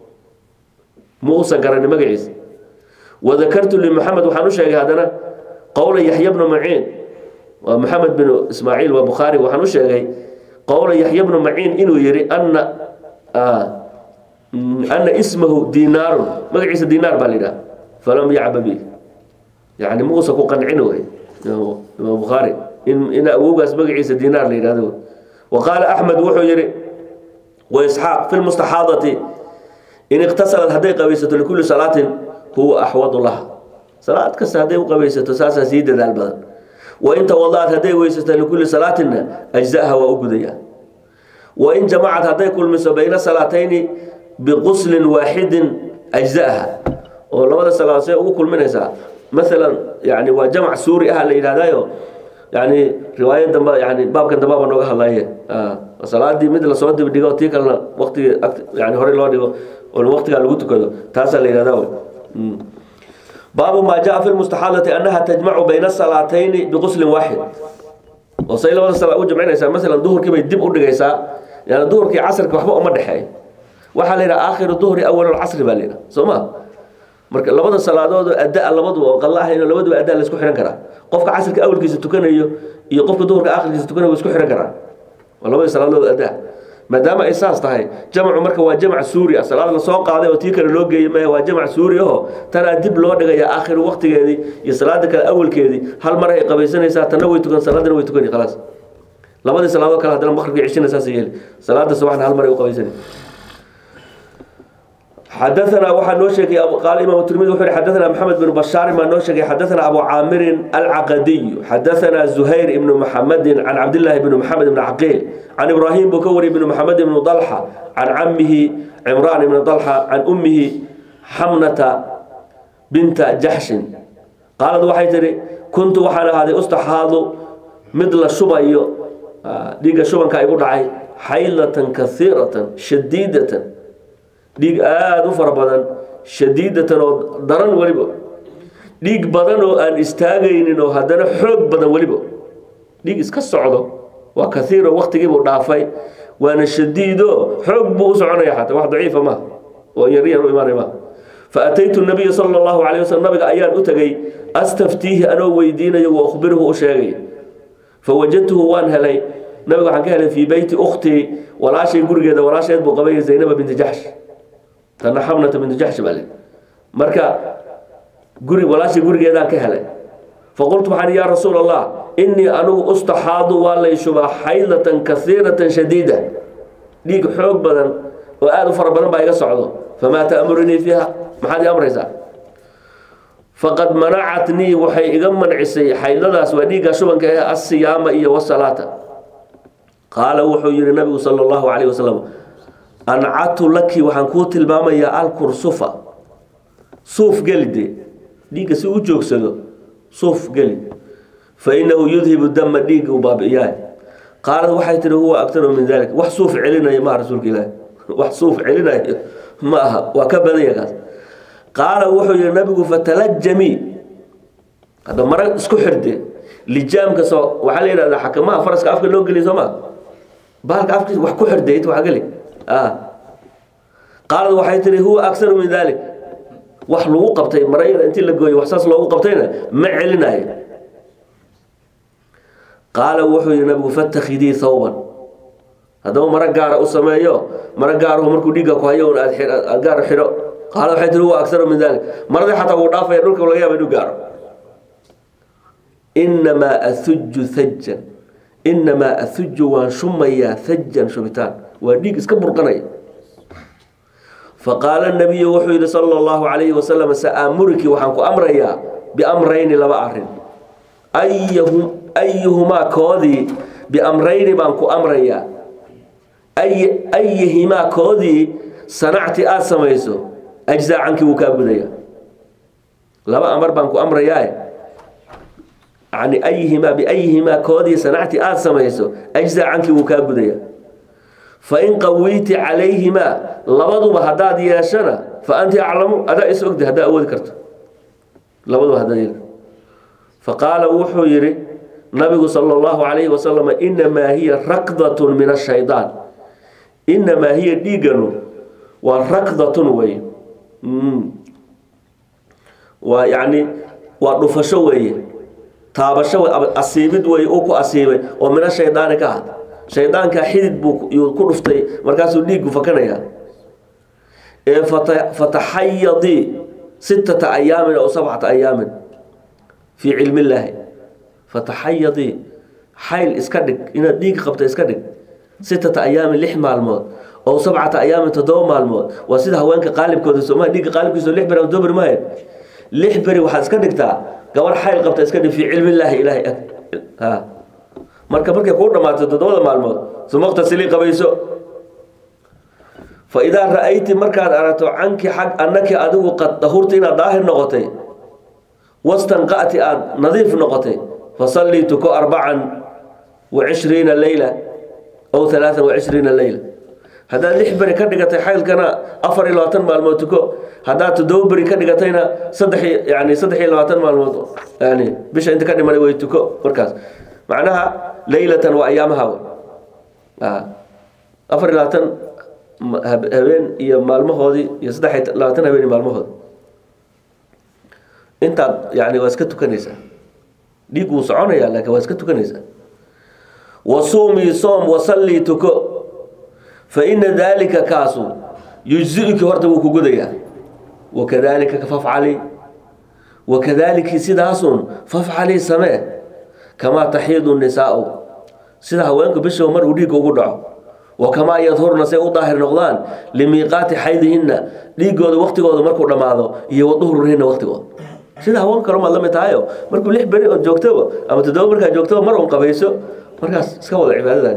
Speaker 1: موسى قرن مقعيس وذكرت لمحمد وحنوش هذا قول يحيى بن معين ومحمد بن إسماعيل وبخاري وحنوش قول يحيى بن معين إنه يري أن آه أن اسمه دينار مقعيس دينار بالله فلم يعب به يعني موسى كو قنعنه إمام بخاري إن إن أبوغاس مقعيس دينار ليرادو وقال أحمد وحو يري وإسحاق في المستحاضة إن اغتسلت هدي قبيسة لكل صلاة هو أحوض لها صلاة كس هدي قبيسة ساسا سيدة ذا البدن وإن توضأت هدي ويسة لكل صلاة أجزاءها وأقضيها وإن جمعت هدي كل مس بين صلاتين بغسل واحد أجزاءها oo labada salaad say ugu kulminaysaa maalan yani waa jamac suuri ah la yidhahdaayo yani riwaayad dambe yani baabkan dambe baa nooga hadlaye salaadii mid lasoo dibdhigo tii kalena waqtigii yani horey loo dhigo oo waqtigaa lagu tukado taasaa la yidhahdaa baabu maa jaa fi lmustaxaadati annaha tajmacu bayna salaatayni biquslin waaxid oo say labada salaa u jamcinaysaa maalan duhurkii bay dib u dhigaysaa yani duhurkii casrka waxba uma dhexeeyo waxaa la yidhaha aakhiru duhri awal casri baa la yidhaha soo ma marka labada salaadood oo adda labaduba oo qalla ahayn labaduba adda la isku xihan karaa qofka casirka awalkiisa tukanayo iyo qofka duhurka aakhirkiisa tukanayo waa isku xihan karaa waa labada salaadood adda maadaama ay saas tahay jamcu marka waa jamc suuri ah salaad la soo qaaday oo tii kale loo geeyey maya waa jamc suuri aho tanaa dib loo dhigaya aakhiru waqtigeedii iyo salaada kale awalkeedii hal mar ay qabaysanaysaa tanna way tukan salaadana way tukani khalaas labadii salaadood kale haddana maqribkii cishina saas yeeli salaada subaxna hal mar ay u qabaysanay حدثنا waxaa noo sheegay قال إمام الترمذي وحر حدثنا محمد بن بشار ما نoo sheegay حدثنا أبو عامر العقدي حدثنا زهير بن محمد عن عبد الله بن محمد بن عقيل عن إبراهيم بكوري بن محمد بن طلحة عن عمه عمران بن طلحة عن أمه حمنة بنت جحش قالت waxay tiri كنت waxaan ahaaday ustaxaadu mid la shubayo dhiiga shubanka igu dhacay xaylatan kasiiratan shadiidatan dhiig aada u fara badan shadiidatan oo daran weliba dhiig badan oo aan istaagaynin oo haddana xoog badan weliba dhiig iska socdo waa kaiiro waktigiibuu dhaafay waana shadiido xoog buu u soconaya xataa wax daciifa maaha oo yaryar u imaanay maaha faataytu nabiya sala allahu calay waslm nabiga ayaan u tegay astaftiihi anoo weydiinayo wa ukhbiruhu u sheegay fawajadtuhu waan helay nabiga waxaan ka helay fii beyti ukhtii walaashay gurigeeda walaasheed buu qabay zaynaba binti jaxsh tana xamnata bintu jaxsh baa le marka guri walaashay gurigeedaan ka helay faqultu waxaan yaa rasuul allah innii anigu ustaxaadu waa lay shubaa xaylatan kasiiratan shadiida dhiig xoog badan oo aada u fara badan baa iga socdo famaa ta'murunii fiiha maxaad ii amraysaa faqad manacatnii waxay iga mancisay xayladaas waa dhiigga shubanka ee asiyaama iyo wasalaata qaala wuxuu yihi nabigu sala allahu calayh wasalam ancatu laki waxaan kuu tilmaamayaa alkursufa suuf geli dee dhiigga si u joogsado suuf geli fa inahu yudhibu dama dhiigga u baabi'iyaa qaalad waxay tihi huwa aktaru min dalik wax suuf celinaya maaha rasuulka ilaahi wax suuf celinayo ma aha waa ka badanya kaas qaala wuxuu yihi nabigu fatalajamii hadda mara isku xirde lijaamka soo waxaa la yidhahdaa xakamaha faraska afka loo geliya soo maa bahalka afkiisa wax ku xirde int wax geli qaalad waxay tihi huwa aktaru min dalik wax lagu qabtay marayada intii la gooyey wax saas loogu qabtayna ma celinayo qaala wuxuu yihi nabigu fatakidii thawban haddaba maro gaara u sameeyo maro gaarahu markuu dhiigga ku hayo un aad aad gaar xidho qaala waxay tihi huwa aktaru min dalik maradii xataa wuu dhaafaya dhulka laga yaaba inuu gaaro inamaa ahuju hajan inamaa ahuju waan shumayaa hajan shubitaan waa dhiig iska burqanaya faqaala nabiyu wuxuu yihi sala allahu calayhi wasalam sa'aamuriki waxaan ku amrayaa biamrayni laba arin ayahum ayuhumaa koodii biamrayni baan ku amrayaa ay ayihimaa koodii sanacti aada samayso ajzaa cankii wuu kaa gudaya laba amar baan ku amrayaa yani ayihimaa biayihimaa koodii sanacti aada samayso ajzaa cankii wuu kaa gudaya fain qawiyti calayhimaa labaduba haddaad yeeshana fa anti aclamu adaa is ogda haddaa awoodi karto labaduba haddaad yeeli faqaala wuxuu yihi nabigu sala allahu calayhi wasalam inamaa hiya rakdatun min ashaydaan inamaa hiya dhiiganu waa rakdatun wey waa yani waa dhufasho weeye taabasho wey asiibid wey uu ku asiibay oo mina shaydaani ka ahad shaydaankaa xidid buu yuu ku dhuftay markaasuu dhiiggu fakanaya ee fata fataxayadii sittata ayaamin aw sabcata ayaamin fii cilmi illaahi fataxayadii xayl iska dhig inaad dhiig qabta iska dhig sittata ayaamin lix maalmood oo sabcata ayaamin toddoba maalmood waa sida haweenka qaalibkooda sooma dhiigga qaalibkiisa lix beri ama beri maayo lix beri waxaad iska dhigtaa gabar xayl qabta iska dhig fii cilmi illaahi ilaahay ag ha marka markay kuu dhammaato toddobada maalmood sumaqtasilii qabayso fa idaa ra-ayti markaad aragto canki xag annaki adigu qad dahurta inaad daahir noqotay wastanqa'ti aada nadiif noqotay fasallii tuko arbacan wa cishriina leyla aw halaaan wa cishriina leyla haddaad lix beri ka dhigatay xaylkana afar iyo labaatan maalmood tuko haddaad toddoba beri ka dhigatayna saddex yani saddex iyo labaatan maalmood yani bisha inta ka dhimanay way tuko markaas macnaha leylatan waa ayaamaha afar iyo labaatan habeen iyo maalmahoodii iyo saddex iyo labaatan habeen iyo maalmahoodi intaad yani waa iska tukanaysaa dhiig wuu soconaya laakiin waa iska tukanaysaa wasuumii soom wasallii tuko fa ina daalika kaasu yujzi-uki horta wuu ku gudayaa wakadaalika fafcali wakadaaliki sidaasun fafcalii samee kamaa taxiidu nisaau sida haweenku bishiba mar uu dhiigga ugu dhaco wa kamaa yadhurna say u daahir noqdaan limiiqaati xaydihinna dhiigooda waktigooda markuu dhammaado iyo waduhurihinna waktigooda sida haweenka kale maad la mid tahayo markuu lix beri ood joogtaba ama toddoba markaa joogtaba mar un qabayso markaas iska wada cibaadadaani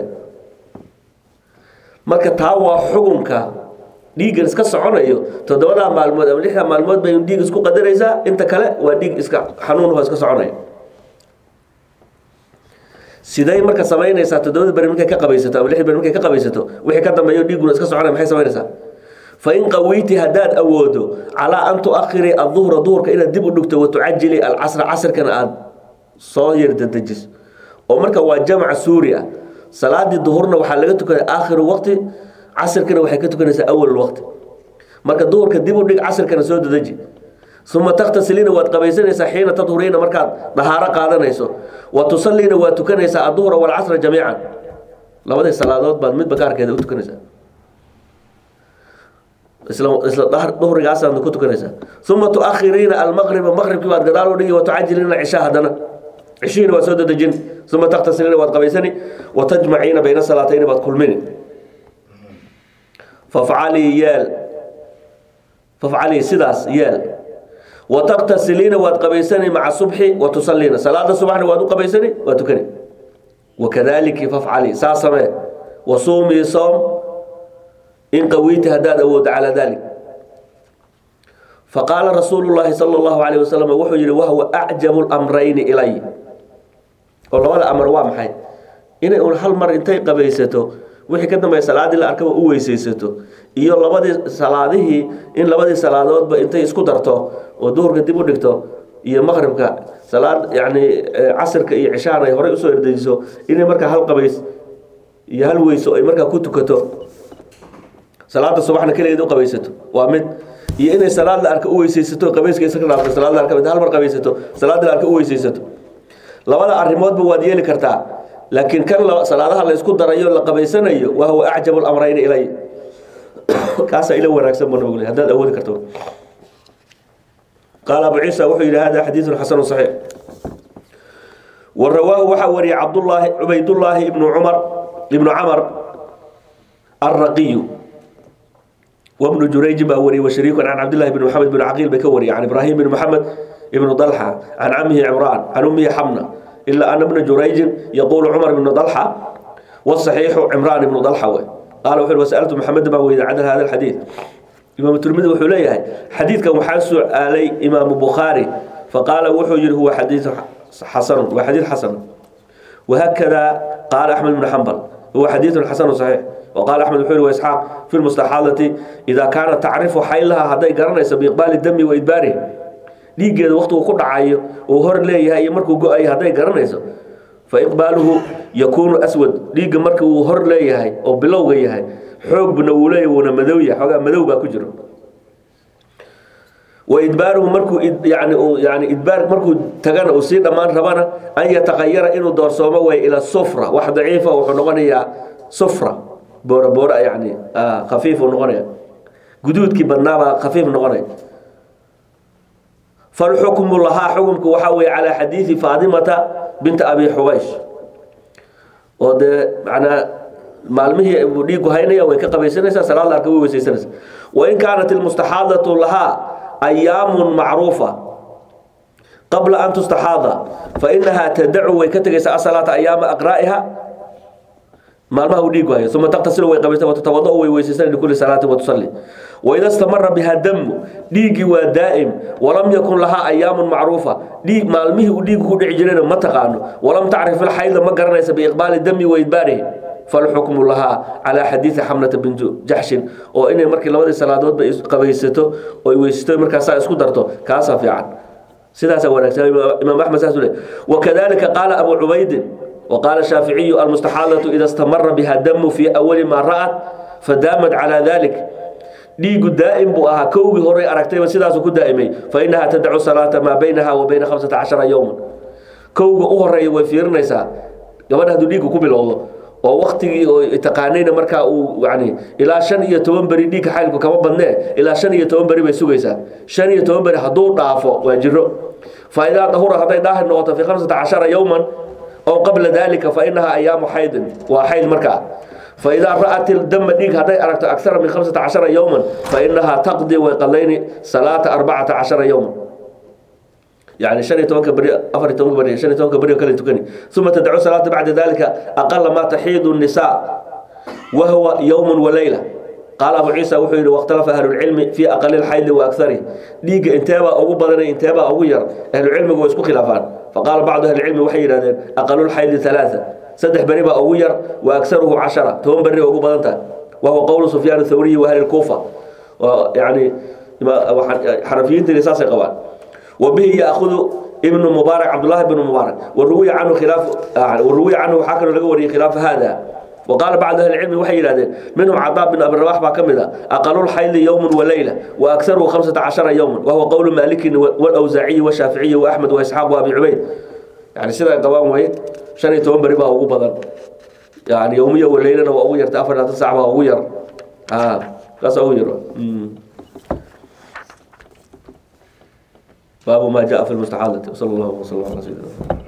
Speaker 1: marka taa waa xukunka dhiiggan iska soconayo toddobadaa maalmood ama lixdaa maalmood bay dhiig isku qadaraysaa inta kale waa dhiig iska xanuunho iska soconaya siday marka samaynaysaa toddobada beri markay ka qabaysato ama lixda beri markay ka qabaysato wixii ka dambeeyo dhiigguna iska soconaya maxay samaynaysaa fain qawiyti haddaad awoodo calaa an tuakhirii aduhra duhurka inaad dib u dhigto watucajili alcasra casrkana aada soo yardadejiso oo marka waa jamc suuri ah salaadii duhurna waxaa laga tukanay aakhiru waqti casrkana waxay ka tukanaysaa awal waqti marka duhurka dib u dhig casrkana soo dadeji uma takhtasiliina waad qabaysanaysaa xiina tadhuriina markaad dahaaro qaadanayso wa tusaliina waad tukanaysaa aduhra walcasra jamiican labadii salaadood baad midba gaarkeeda u tukanaysaa isla duhrigaasaadna ku tukanaysaa uma tuakhiriina almaqriba maqribkii baad gadaal u dhigi watucajiliina cishaa haddana cishihiina waad soo dadejin uma takhtasiliina waad qabaysani watajmaciina bayna salaatayni baad kulmini fafcalii yeel fafcalii sidaas yeel wataqtasiliina waad qabaysani maca subxi wa tusaliina salaada subaxna waad u qabaysani waa tukani wakadaliki fafcalii saa samee wasuumii soom in qawiyti haddaad awooddo calaa dalik faqaala rasuulu llaahi sala allahu calayh wasalam wuxuu yihi wahwa acjabu lamrayni ilay oo labada amar waa maxay inay un hal mar intay qabaysato wixii ka dambeeya salaadii la arkaba u weysaysato iyo labadii salaadihii in labadii salaadoodba intay isku darto oo duhurka dib u dhigto iyo maqribka salaad yani casirka iyo cishaan ay horey usoo erdejiso inay markaa hal qabays iyo hal weyso ay markaa ku tukato salaada subaxna keligeed u qabaysato waa mid iyo inay salaad la arka u weysaysato qabayska iska dhaafto salaad la arka hal mar qabaysato salaada la arka u weysaysato labada arrimoodba waad yeeli kartaa laakiin kan salaadaha la isku darayo la qabaysanayo wa huwa acjabu lamrayni ilay kaasaa ila wanaagsan buu nabigu haddaad awoodi karto qaala abu ciisa wuxuu yidhi hada xadiidun xasanu saxiix wa rawaahu waxaa wariyay cabdullaahi cubaydullaahi ibnu cumar ibnu camar alraqiyu wabnu jurayji baa wariyey washariikun can cabdillahi bn maxamed bn caqiil bay ka wariyay can ibraahim bn maxamed ibnu dalxa can camihi cimraan can ummihi xamna ilaa ana bna jurayjin yaquulu cumar ibnu dalxa wasaxiixu cimraan ibnu dalxa wey qaala wuxu wasaltu maxamed baan weyday can hada alxadiid imaamu tirmidi wuxuu leeyahay xadiidkan waxaa su-aalay imaamu bukhaari faqaala wuxuu yihi huwa xadiidu xasanu waa xadiid xasan wahakada qaala axmed bnu xambal huwa xadiidun xasanu saxiix وقال أحمد بن وإسحاق في المستحاضة إذا كانت تعرف حيلها هذا قرنيس بإقبال الدم وإدباره dhiiggeeda waqtigu ku dhacayo uu hor leeyahay iyo markuu go-ayo hadday garanayso fa iqbaaluhu yakuunu aswad dhiigga marka uu hor leeyahay oo bilowga yahay xoogbuna uu leeyahay wuuna madow yahay xoogaa madow baa ku jiro wa idbaaruhu markuu yani yani idbaar markuu tagana uu sii dhammaan rabana an yataqayara inuu doorsoomo way ila sufra wax daciifa wuxuu noqonayaa sufra boora boora yani khafiif uu noqonaya guduudkii badnaabaa khafiif noqonaya فالحكم لها حكمك وحوي على حديث فاطمة بنت أبي حبيش وده معنى مالمه ديغو هينيا way ka qabaysanaysa salaad la way weysaysanaysa وإن كانت المستحاضة لها أيام معروفة قبل أن تستحاض فإنها تدعو ويكتغيس الصلاة أيام أقرائها maalmaha uu dhiig waayo uma taqtasilu way qabaysa watatawadau way weysaysan likulli salaatin watusalli waida istamara biha damu dhiiggii waa daa'im walam yakun lahaa ayaamun macruufa dhiig maalmihii uu dhiigu ku dhici jirayna ma taqaano walam tacrif ilxayda ma garanaysa biiqbaali dami wa idbaarihi falxukmu lahaa calaa xadiidi xamnata bintu jaxshin oo inay markii labadii salaadoodba qabaysato oo weysato markaasaa isku darto kaasaa fiican sidaasaa wanaagsan imaam axmed saas le wakadalika qaala abu cubaydin وقال الشافعي المستحاضة إذا استمر بها الدم في أول ما رأت فدامت على ذلك dhiigu daa'im buu ahaa kowgii horey aragtayba sidaasuu ku daa'imay fa innahaa tadacu salaata maa baynaha wa bayna khamsata cashara yowman kowga u horeeya way fiirinaysaa gabadha hadduu dhiigga ku bilowdo oo waktigii oo taqaanayna markaa uu yani ilaa shan iyo toban beri dhiigka xaylku kama badnee ilaa shan iyo toban beri bay sugaysaa shan iyo toban beri hadduu dhaafo waa jiro fa idaa dahura hadday daahir noqoto fi khamsata cashara yowman ow qabla dalika fa inahaa ayaamu xaydin waa xayd markaa fa idaa ra'at dama dhiig hadday aragto akara min khamsata cashara yowman fa inahaa taqdi way qadlayni salaata arbacata cashara yowman يعني شن يتوكل بري أفر يتوكل بري شن يتوكل بري وكل تكني ثم تدعو صلاة بعد ذلك أقل ما تحيض النساء وهو يوم وليلة قال أبو عيسى وحيد واختلف أهل العلم في أقل الحيض وأكثره ديق انتابة أو بدن انتابة أو غير أهل العلم ويسكو خلافان فقال بعض أهل العلم وحيد أقل الحيض ثلاثة سدح بريبة أو غير وأكثره عشرة توم بري أو بدنتا وهو قول سفيان الثوري وأهل الكوفة يعني حرفيين تلساس قوان وبه يأخذ ابن مبارك عبد الله بن مبارك والروي عنه خلاف والروي عنه حكى له خلاف هذا وقال بعض اهل العلم وحي هذا منهم عطاء بن ابي الرواح باكمله اقل الحيض يوم وليله واكثره 15 يوما وهو قول مالك والاوزاعي والشافعي واحمد واسحاق وابي عبيد يعني سيده قوام وهي شن يتوان بري با ugu badan يعني يوميه وليله waa ugu yarta 4 saac waa ugu yar ah kaas ugu yar باب ما جاء في المستحاضة صلى الله وسلم على سيدنا